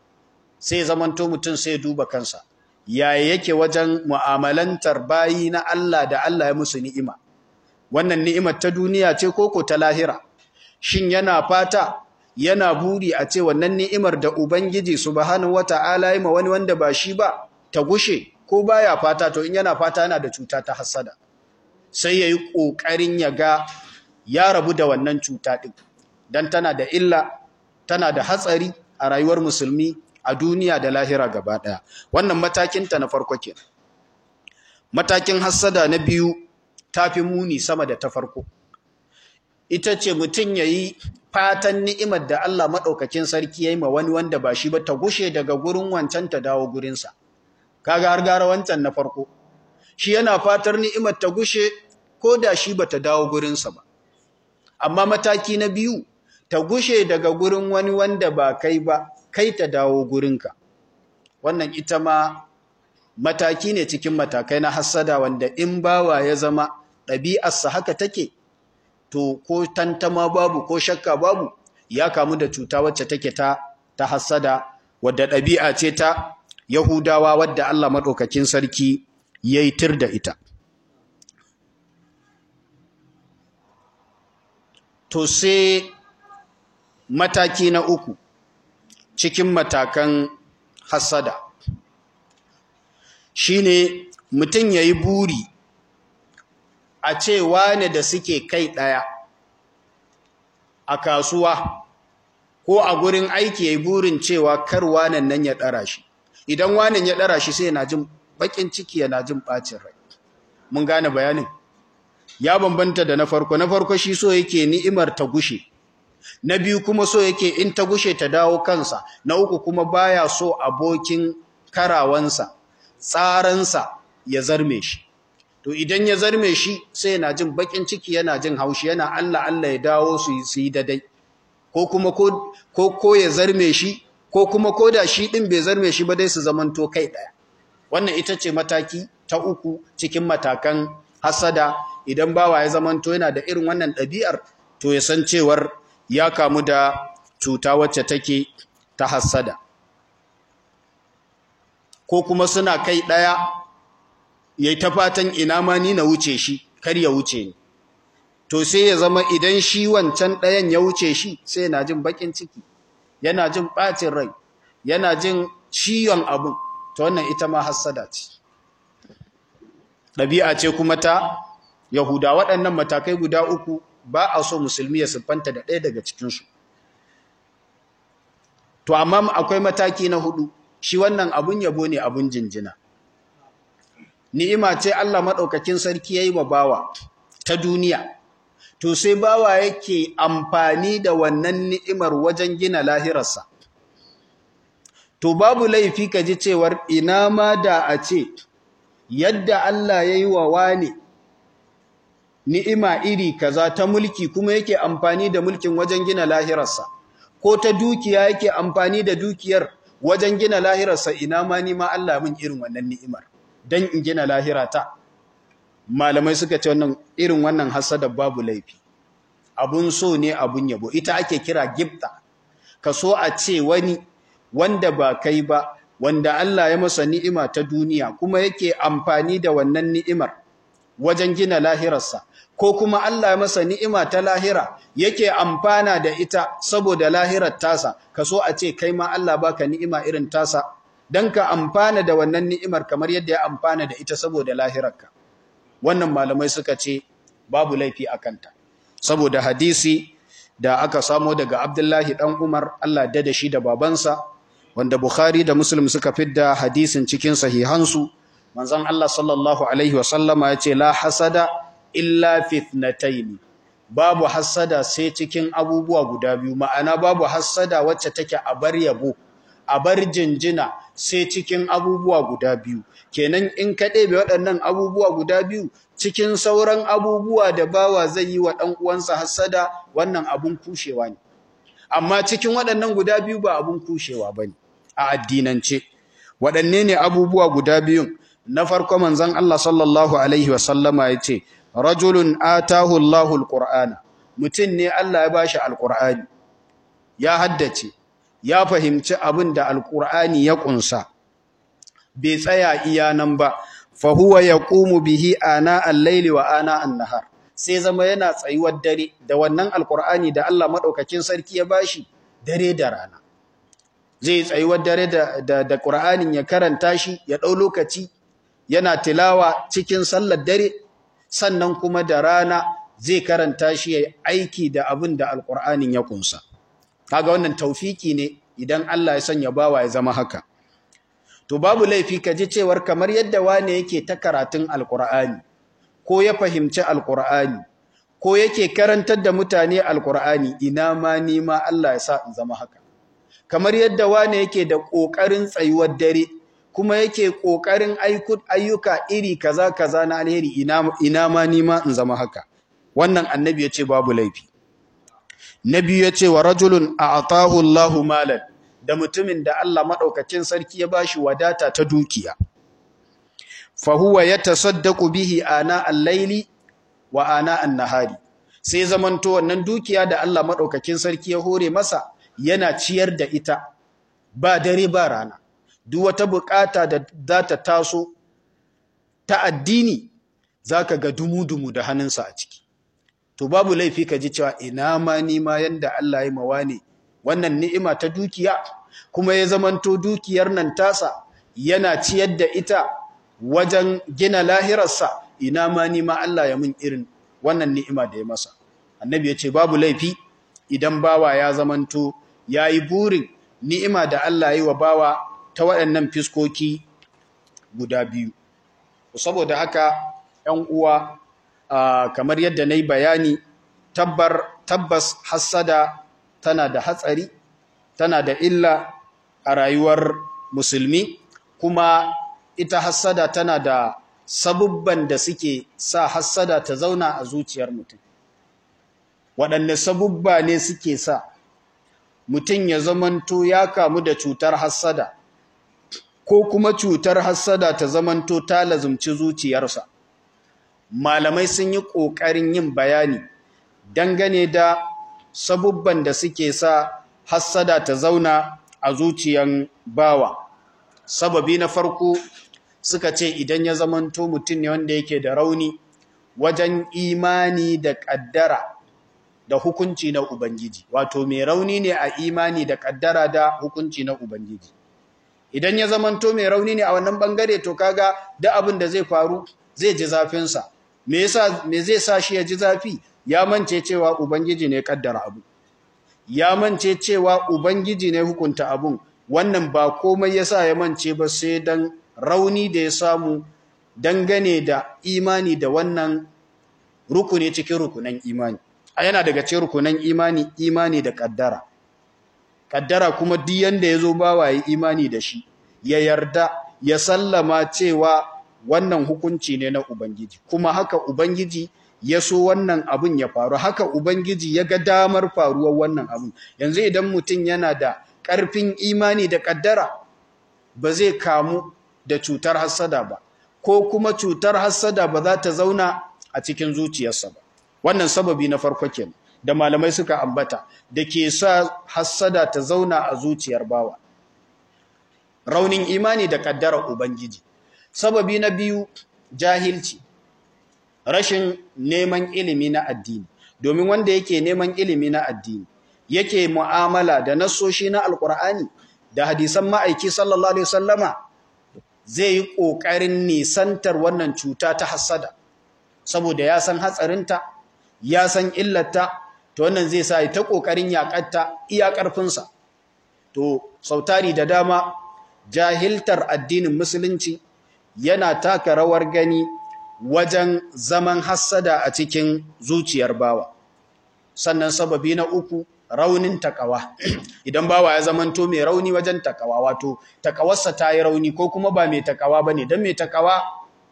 sai zamanto mutum sai duba kansa yaya yake wajen mu'amalantar bayi na Allah da Allah ya musu ni'ima wannan ni'imar ta duniya ce koko ta lahira shin yana fata yana buri a ce wannan ni'imar da ubangiji subhanahu wata'ala ya ma wani wanda ba shi ba ta gushe ko baya fata to in yana fata yana da cuta ta hasada sai yayi kokarin ya ga ya rabu da wannan cuta din dan tana da illa tana da hatsari a rayuwar musulmi a duniya da lahira gaba ɗaya wannan matakinta na farko ke matakin hassada na biyu tafi muni sama da ta farko ita ce mutum ya yi fatan ni'imar da Allah maɗaukakin sarki ya yi ma wani wanda ba shi ba ta gushe daga gurin wancan ta dawo gurinsa kaga har gara wancan na farko shi yana fatar ni'imar ta gushe ko da shi ba ta dawo gurinsa ba amma mataki na biyu ta gushe daga gurin wani wanda ba kai ba kai ta dawo gurinka wannan ita ma mataki ne cikin matakai na hassada wanda in bawa ya zama ɗabi'arsa haka take to ko tantama babu ko shakka babu ya kamu da cuta wacce take ta ta hassada wadda ɗabi'a ce ta yahudawa wadda Allah maɗaukakin sarki ya yi tir da ita to sai mataki na uku cikin matakan hasada shine mutum ya yi buri a ce wane da suke kai ɗaya a kasuwa ko a gurin aiki ya yi burin cewa kar wanan nan ya ɗara shi idan wanan ya ɗara shi sai yana jin baƙin ciki yana jin ɓacin rai mun gane bayanin ya bambanta da na farko na farko shi so yake ni'imar ta gushe na biyu kuma so yake in ta gushe ta dawo kansa na uku kuma baya so abokin karawansa tsaransa ya zarme shi to idan ya zarme shi sai yana jin bakin ciki yana jin haushi yana Allah Allah ya dawo su yi dadai ko kuma ko ko ya zarme shi ko kuma ko da shi din bai zarme shi ba dai su zamanto kai daya wannan ita ce mataki ta uku cikin matakan hasada idan bawa ya zamanto yana da irin wannan ɗabi'ar to ya san cewar ya kamu da cuta wacce take ta hassada ko kuma suna kai ɗaya ya yi ta fatan ina ma ni na wuce shi kar ya wuce ni to sai ya zama idan shi wancan ɗayan ya wuce shi sai yana jin baƙin ciki yana jin ɓacin rai yana jin ciwon abin ta wannan ita ma hassada ce ɗabi'a ce kuma ta yahuda waɗannan matakai guda uku ba a so musulmi ya siffanta da ɗaya daga cikinsu to amma akwai mataki na hudu shi wannan abun yabo ne abun jinjina ni'ima ce Allah maɗaukakin sarki ya yi wa bawa ta duniya to sai bawa yake amfani da wannan ni'imar wajen gina lahirarsa to babu laifi ka ji cewar ina ma da a ce yadda Allah ya yi wa wane ni'ima iri kaza ta mulki kuma yake amfani da mulkin wajen gina lahirarsa ko ta dukiya yake amfani da dukiyar wajen gina lahirarsa ina ma ni ma Allah min irin wannan ni'imar dan in gina lahirata malamai suka ce wannan irin wannan hasada babu laifi abun so ne abun yabo ita ake kira gifta ka so a ce wani wanda ba kai ba wanda Allah ya masa ni'ima ta duniya kuma yake amfani da wannan ni'imar wajen gina lahirarsa ko kuma Allah ya masa ni'ima ta lahira yake amfana da ita saboda lahirar tasa ka so a ce kai ma Allah baka ni'ima irin tasa dan ka amfana da wannan ni'imar kamar yadda ya amfana da ita saboda lahirarka wannan malamai suka ce babu laifi a kanta saboda hadisi da aka samo daga Abdullahi dan Umar Allah da da shi da babansa wanda Bukhari da Muslim suka fidda hadisin cikin sahihansu manzon Allah sallallahu alaihi wasallama yace la hasada illa fitnatayn babu hasada sai cikin abubuwa guda biyu ma'ana babu hasada wacce take a bar yabo a bar jinjina sai cikin abubuwa guda biyu kenan in ka ɗebe waɗannan abubuwa guda biyu cikin sauran abubuwa da bawa zai yi wa ɗan uwansa hasada wannan abun kushewa ne amma cikin waɗannan guda biyu ba abun kushewa bane a addinance waɗanne ne abubuwa guda biyun na farko manzon Allah sallallahu alaihi wasallama yace rajulun atahu Allahu alqur'ana mutun ne Allah ya bashi alqur'ani ya haddace ya fahimci abin da alqur'ani ya kunsa bai tsaya iya nan ba fa huwa yaqumu bihi ana al-layli wa ana an-nahar sai zama yana tsayuwar dare da wannan alqur'ani da Allah madaukakin sarki ya bashi dare da rana zai tsayuwar dare da da, da qur'anin ya karanta shi ya dau lokaci yana tilawa cikin sallar dare sannan kuma da rana zai karanta shi ya aiki da abin da alqur'anin ya kunsa kaga wannan taufiki ne idan Allah ya sanya bawa ya zama haka to babu laifi ka ji cewar kamar yadda wane yake ta karatun alkur'ani ko ya fahimci alkur'ani ko yake karantar da mutane alkur'ani ina ma ni ma Allah ya sa in zama haka kamar yadda wane yake da kokarin tsayuwar dare kuma yake kokarin ayyuka iri kaza kaza na alheri ina ina ma ni ma in zama haka wannan annabi yace babu laifi nabi yace wa rajulun a'tahu Allahu malan da mutumin da Allah maɗaukacin sarki ya bashi wadata ta dukiya. Fahuwa ya tasaddaku bihi ana al-laili wa ana an-nahari. Sai zamanto wannan dukiya da Allah maɗaukakin sarki ya hore masa yana ciyar da ita ba dare ba rana. Duk wata bukata da za ta taso ta addini zaka ga dumu-dumu da hannunsa a ciki. To babu laifi ka ji cewa ina ma ni ma yanda Allah ya mawa ne wannan ni'ima ta dukiya kuma ya zamanto dukiyar nan tasa yana ciyar da ita wajen gina lahirarsa ina ma ni ma Allah ya mun irin wannan ni'ima da ya masa annabi ya ce babu laifi idan bawa ya zamanto yayi burin ni'ima da Allah ya yi wa bawa ta waɗannan fiskoki guda biyu saboda haka 'yan uwa kamar yadda na yi bayani tabbar tabbas hassada tana da hatsari tana da illa a rayuwar musulmi kuma ita hassada tana da sabubban da suke sa hassada ta zauna a zuciyar mutum waɗanne sabubba ne suke sa mutum ya zamanto ya kamu da cutar hassada ko kuma cutar hassada ta zamanto ta lazumci zuciyarsa malamai sun yi ƙoƙarin yin bayani dangane da sabubban da suke sa hassada ta zauna a zuciyan bawa sababi na farko suka ce idan ya zamanto mutum ne wanda yake da rauni wajen imani da ƙaddara da hukunci na ubangiji wato mai rauni ne a imani da ƙaddara da hukunci na ubangiji idan ya zamanto mai rauni ne a wannan bangare to kaga da abin da zai faru zai ji zafinsa me yasa me zai sa shi ya ji zafi ya mance cewa ubangiji ne kaddara abu ya mance cewa ubangiji ne hukunta abun wannan ba komai yasa ya mance ba sai dan rauni da ya samu dangane da imani da wannan rukuni cikin rukunan imani a yana daga cikin rukunan imani imani da kaddara kaddara kuma duk yanda yazo bawa yi imani da shi ya yarda ya sallama cewa wannan hukunci ne na ubangiji kuma haka ubangiji ya so wannan abun ya faru haka ubangiji ya ga damar faruwar wannan abun yanzu idan mutum yana da ƙarfin imani da kaddara ba zai kamu da cutar hassada ba ko kuma cutar hassada ba za ta zauna a cikin zuciyarsa ba wannan sababi na farko kenan da malamai suka ambata da ke sa hassada ta zauna a zuciyar bawa raunin imani da kaddarar ubangiji sababi na biyu jahilci rashin neman ilimi na addini domin wanda yake neman ilimi na addini yake mu'amala da nasoshi na alkur'ani da hadisan ma'aiki sallallahu alaihi wasallama zai yi ƙoƙarin nisantar wannan cuta ta hassada saboda ya san hatsarinta ya san illarta to wannan zai sa ta ƙoƙarin yaƙarta iya ƙarfinsa to sautari da dama jahiltar addinin musulunci yana taka rawar gani wajen zaman hassada a cikin zuciyar bawa sannan sababi na uku raunin takawa idan bawa ya zamanto mai rauni wajen takawa wato takawarsa ta yi rauni ko kuma ba mai takawa ba ne don mai takawa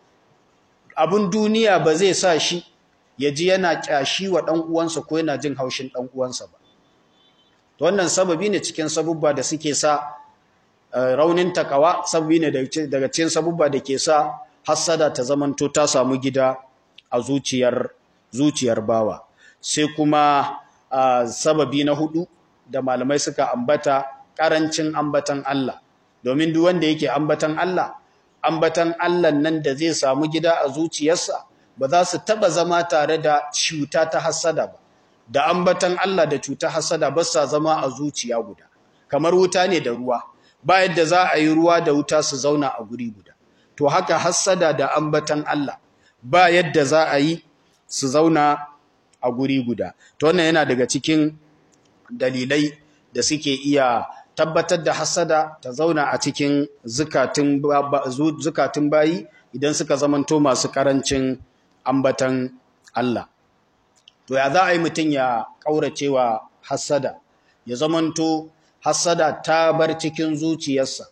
abin duniya ba zai sa shi ya ji yana kyashi wa ɗan uwansa ko yana jin haushin ɗan uwansa ba wannan sababi ne cikin sabubba da suke sa raunin takawa sababi ne daga cikin sabubba da ke sa hassada ta zamanto ta samu gida a zuciyar zuciyar bawa sai kuma Uh, sababi na hudu da malamai suka ambata karancin ambatan Allah domin duk wanda yake ambatan Allah ambatan Allah nan da zai samu gida a zuciyarsa ba za su taba zama tare da cuta ta hasada ba da ambatan Allah da cuta hasada ba sa zama a zuciya guda kamar wuta ne da ruwa ba yadda za a yi ruwa da wuta su zauna a guri guda to haka hasada da ambatan Allah ba yadda za a yi su zauna a guri guda to wannan yana daga cikin dalilai da suke iya tabbatar da hasada ta zauna a cikin zukatun zukatun bayi idan suka zamanto masu karancin ambatan Allah to ya za a yi mutum ya kauracewa hasada ya zamanto hasada ta bar cikin zuciyarsa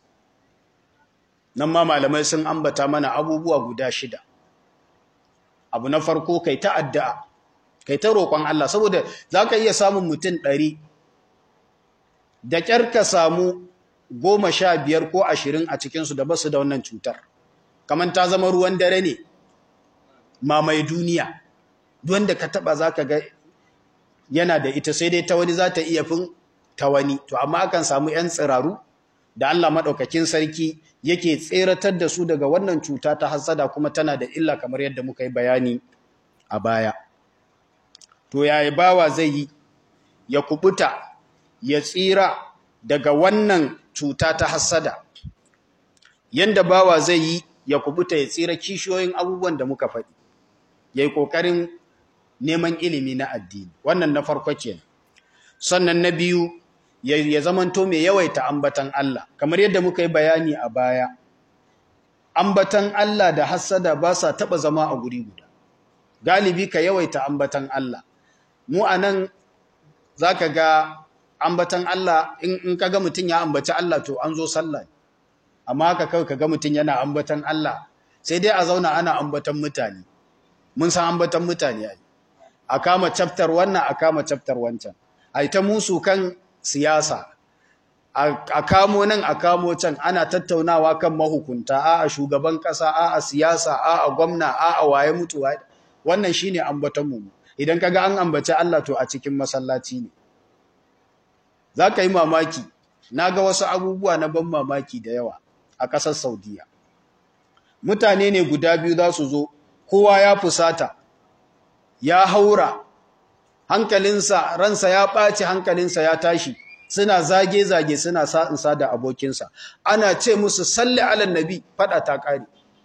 nan ma malamai sun ambata mana abubuwa guda shida abu na farko kai ta addu'a kai ta roƙon Allah saboda za ka iya samun mutum ɗari da ƙyar ka samu goma sha biyar ko ashirin a cikinsu da basu da wannan cutar kamar ta zama ruwan dare ne mamaye duniya wanda ka taɓa za ka ga yana da ita sai dai ta wani za ta iya fin ta wani to amma akan samu 'yan tsiraru da Allah maɗaukakin sarki yake tseratar da su daga wannan cuta ta hassada kuma tana da illa kamar yadda muka yi bayani a baya to yayi bawa zai yi ya kubuta ya tsira daga wannan cuta ta hassada yanda bawa zai yi ya kubuta ya tsira kishiyoyin abubuwan da muka faɗi yayi kokarin neman ilimi na addini wannan na farko kenan sannan na biyu ya zamanto mai yawaita ambatan Allah kamar yadda muka yi bayani a baya ambatan Allah da hassada ba sa taba zama a guri guda galibi ka yawaita ambatan Allah mu anan zaka ga ambatan Allah in kaga mutun ya ambaci Allah to an zo sallah amma haka kawai kaga mutun yana ambatan Allah sai dai a zauna ana ambatan mutane mun san ambatan mutane ai a kama chapter wannan a kama chapter wancan ai ta musu kan siyasa a kamo nan a kamo can ana tattaunawa kan mahukunta a a shugaban kasa a a siyasa a a gwamna a a waye mutu wannan shine ambaton mu idan kaga an ambaci Allah to a cikin masallaci ne zaka yi mamaki naga wasu abubuwa na ban mamaki da yawa a ƙasar Saudiya mutane ne guda biyu za su zo kowa ya fusata ya haura hankalinsa ransa ya ɓaci hankalinsa ya tashi suna zage-zage suna sa'insa da abokinsa ana ce musu salli alan nabi fada ta ƙari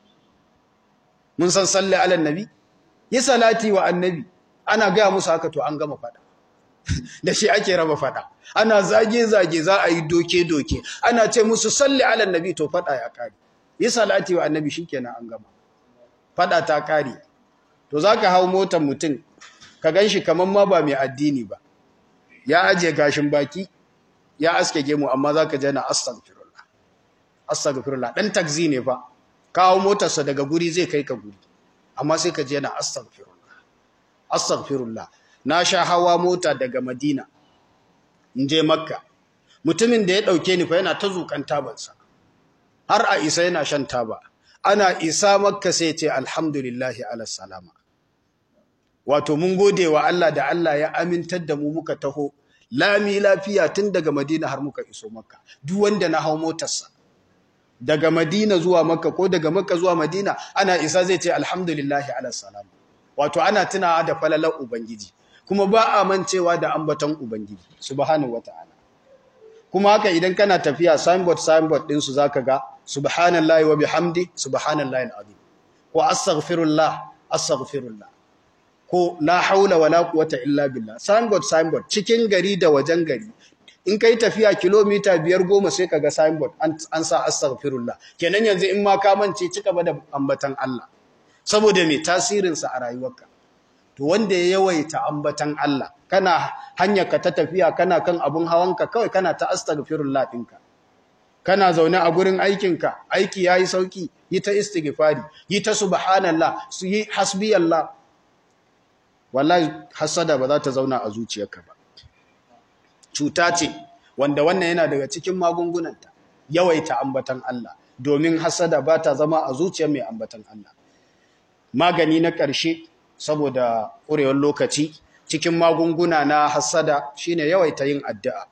mun san salli alan nabi yi salati wa annabi ana gaya musu haka to an gama fada da shi ake raba fada ana zage-zage za a yi doke-doke ana ce musu salli alan nabi to fada ya ƙari yi salati wa annabi shi kenan an gama fada ta ƙari to za ka hau motar mutum ka gan shi kamar ma ba mai addini ba ya ajiye gashin baki ya aske gemu amma zaka je na astaghfirullah astaghfirullah dan taxi ne fa kawo motarsa daga guri zai kai ka guri amma sai ka je na astaghfirullah astaghfirullah na sha hawa mota daga Madina in je Makka mutumin da ya dauke ni fa yana ta zukan tabansa har a isa yana shan taba ana isa Makka sai ce alhamdulillahi ala salama wato mun gode wa Allah da Allah ya amintar da mu muka taho lami lafiya tun daga Madina har muka iso Makka duk wanda na hau motarsa daga Madina zuwa Makka ko daga Makka zuwa Madina ana isa zai ce alhamdulillahi ala salam wato ana tunawa da falalar ubangiji kuma ba a mancewa da ambaton ubangiji subhanahu wataala kuma haka idan kana tafiya signboard signboard din su zaka ga subhanallahi wa bihamdi subhanallahi alazim ko astaghfirullah astaghfirullah ko la haula wala quwwata illa billah signboard signboard cikin gari da wajen gari in kai tafiya kilomita biyar goma sai kaga signboard an sa astaghfirullah kenan yanzu in ma ka mance cika ba da ambatan Allah saboda me tasirin sa a rayuwarka to wanda ya yawaita ambatan Allah kana hanyar ka ta tafiya kana kan abun hawanka kawai kana ta astaghfirullah dinka kana zaune a gurin aikinka aiki yayi sauki yi ta istighfari yi ta subhanallah su yi hasbiyallah wallahi hasada ba za ta zauna a zuciyarka ba cuta ce wanda wannan yana daga cikin magungunanta yawaita ambatan Allah domin hasada ba ta zama a zuciyar mai ambatan Allah magani na ƙarshe saboda ƙurewar lokaci cikin magunguna na hasada shine yawaita yin addu'a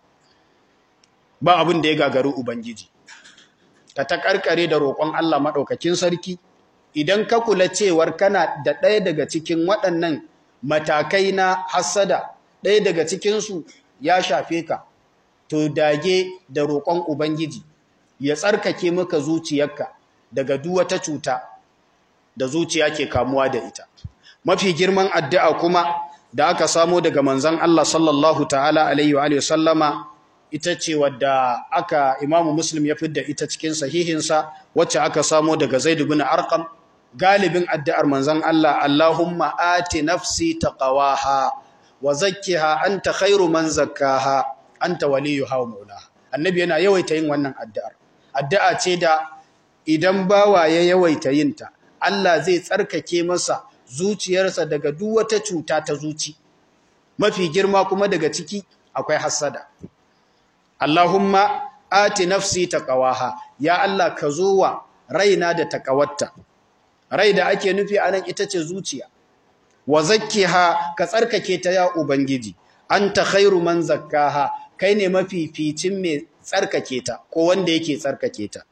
ba abin da ya gagaru ubangiji ka ta karkare da roƙon Allah maɗaukakin sarki idan ka kula cewar kana da ɗaya daga cikin waɗannan matakai na hassada ɗaya daga cikinsu ya shafe ka to dage da roƙon ubangiji ya tsarkake maka zuciyarka daga duk wata cuta da zuciya ke kamuwa da ita mafi girman addu'a kuma da aka samo daga manzon Allah sallallahu ta'ala alaihi wa sallama ita ce wadda aka imamu muslim ya fidda ita cikin sahihinsa wacce aka samo daga zaid ibn arqam galibin addu'ar manzon Allah Allahumma ati nafsi taqwaha wa zakkiha anta khairu man zakkaha anta waliyuha wa maulaha annabi yana yawaita yin wannan addu'ar addu'a ce da idan bawa ya yawaita yin ta Allah zai tsarkake masa zuciyarsa daga duk wata cuta ta zuci mafi girma kuma daga ciki akwai hasada Allahumma ati nafsi taqwaha ya Allah ka zo wa raina da taqawatta rai da ake nufi anan ita ce zuciya wa zakkiha ka tsarkake ta ya ubangiji anta khairu man zakkaha kai ne mafificin mai tsarkake ta ko wanda yake tsarkake ta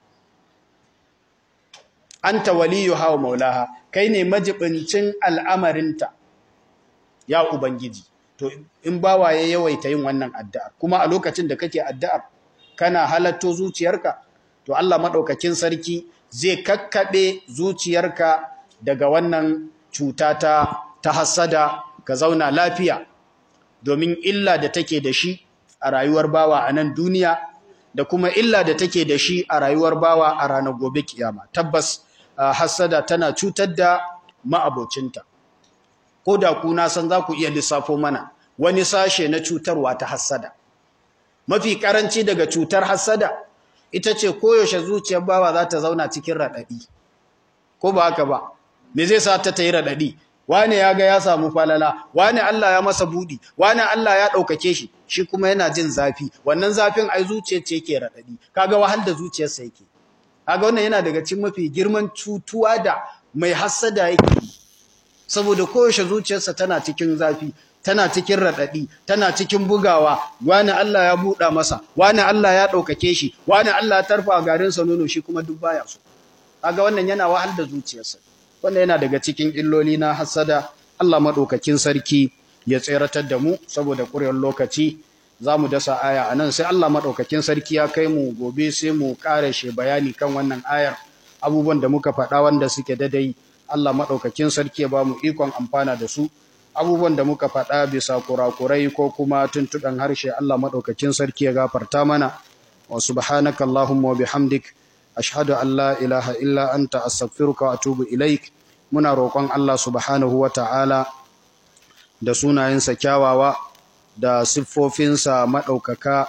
anta waliyuha wa maulaha kai ne majibincin al'amarinta ya ubangiji to in bawa ya yawaita yin wannan addu'ar kuma a lokacin da kake addu'ar kana halatto zuciyarka to Allah madaukakin sarki zai kakkabe zuciyarka daga wannan cuta ta ta hasada ka zauna lafiya domin illa da take da shi a rayuwar bawa a nan duniya da kuma illa da take da shi a rayuwar bawa a ranar gobe kiyama tabbas hasada tana cutar da ma'abocinta ko da ku na san za ku iya lissafo mana wani sashe na cutarwa ta hasada mafi karanci daga cutar hasada ita ce koyaushe zuciyar bawa za ta zauna cikin raɗaɗi ko ba haka ba me zai sa ta yi raɗaɗi wane ya ga ya samu falala wane Allah ya masa budi wane Allah ya ɗaukake shi shi kuma yana jin zafi wannan zafin ai zuciyar ce yake raɗaɗi kaga wahal da zuciyarsa yake kaga wannan yana daga cikin mafi girman cutuwa da mai hassada yake saboda koyaushe zuciyarsa tana cikin zafi tana cikin raɗaɗi tana cikin bugawa wani Allah ya buɗa masa wani Allah ya ɗaukake shi wani Allah ya tarfa garinsa nono shi kuma duk baya so kaga wannan yana wahal da zuciyarsa wannan yana daga cikin illoli na hasada Allah maɗaukakin sarki ya tseratar da mu saboda ƙurewar lokaci za mu dasa aya a nan sai Allah maɗaukakin sarki ya kai mu gobe sai mu ƙara shi bayani kan wannan ayar abubuwan da muka faɗa wanda suke dadai Allah maɗaukakin sarki ya ba mu ikon amfana da su abubuwan da muka faɗa bisa kurakurai ko kuma tuntuɓen harshe Allah maɗaukakin sarki ya gafarta mana wa subhanaka Allahumma wa bihamdik ashhadu an la ilaha illa anta astaghfiruka wa atubu ilaik muna roƙon Allah subhanahu wa ta'ala da sunayensa kyawawa da siffofinsa maɗaukaka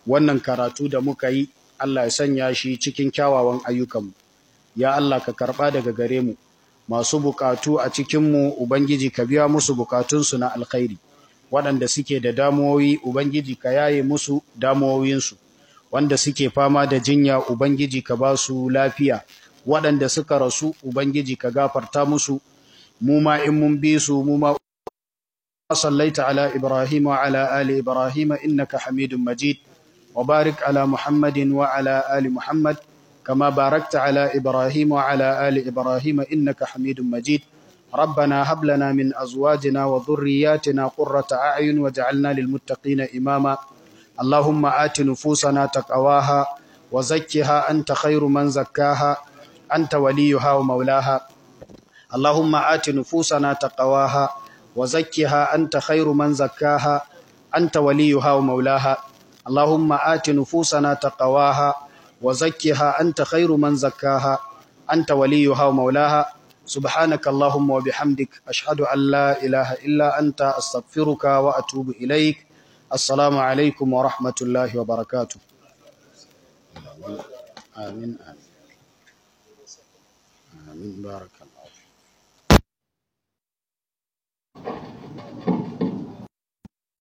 wannan karatu da muka yi Allah ya sanya shi cikin kyawawan ayyukanmu ya Allah ka karɓa daga gare mu masu bukatu a cikinmu Ubangiji ka biya musu bukatunsu na alkhairi waɗanda suke da damuwoyi Ubangiji ka yaye musu damuwoyinsu wanda suke fama da jinya Ubangiji ka ba su lafiya waɗanda suka rasu Ubangiji ka gafarta musu mu ma in mun bi su mu ma صليت على إبراهيم وعلى آل إبراهيم إنك حميد مجيد وبارك على محمد وعلى آل محمد كما باركت على إبراهيم وعلى آل إبراهيم إنك حميد مجيد ربنا هب لنا من أزواجنا وذرياتنا قرة أعين وجعلنا للمتقين إماما اللهم آت نفوسنا تقواها وزكها أنت خير من زكاها أنت وليها ومولاها اللهم آت نفوسنا تقواها وزكها أنت خير من زكاها أنت وليها ومولاها اللهم آت نفوسنا تقواها وزكها أنت خير من زكاها أنت وليها ومولاها سبحانك اللهم وبحمدك أشهد أن لا إله إلا أنت أستغفرك وأتوب إليك السلام عليكم ورحمة الله وبركاته آمين آمين آمين بارك الله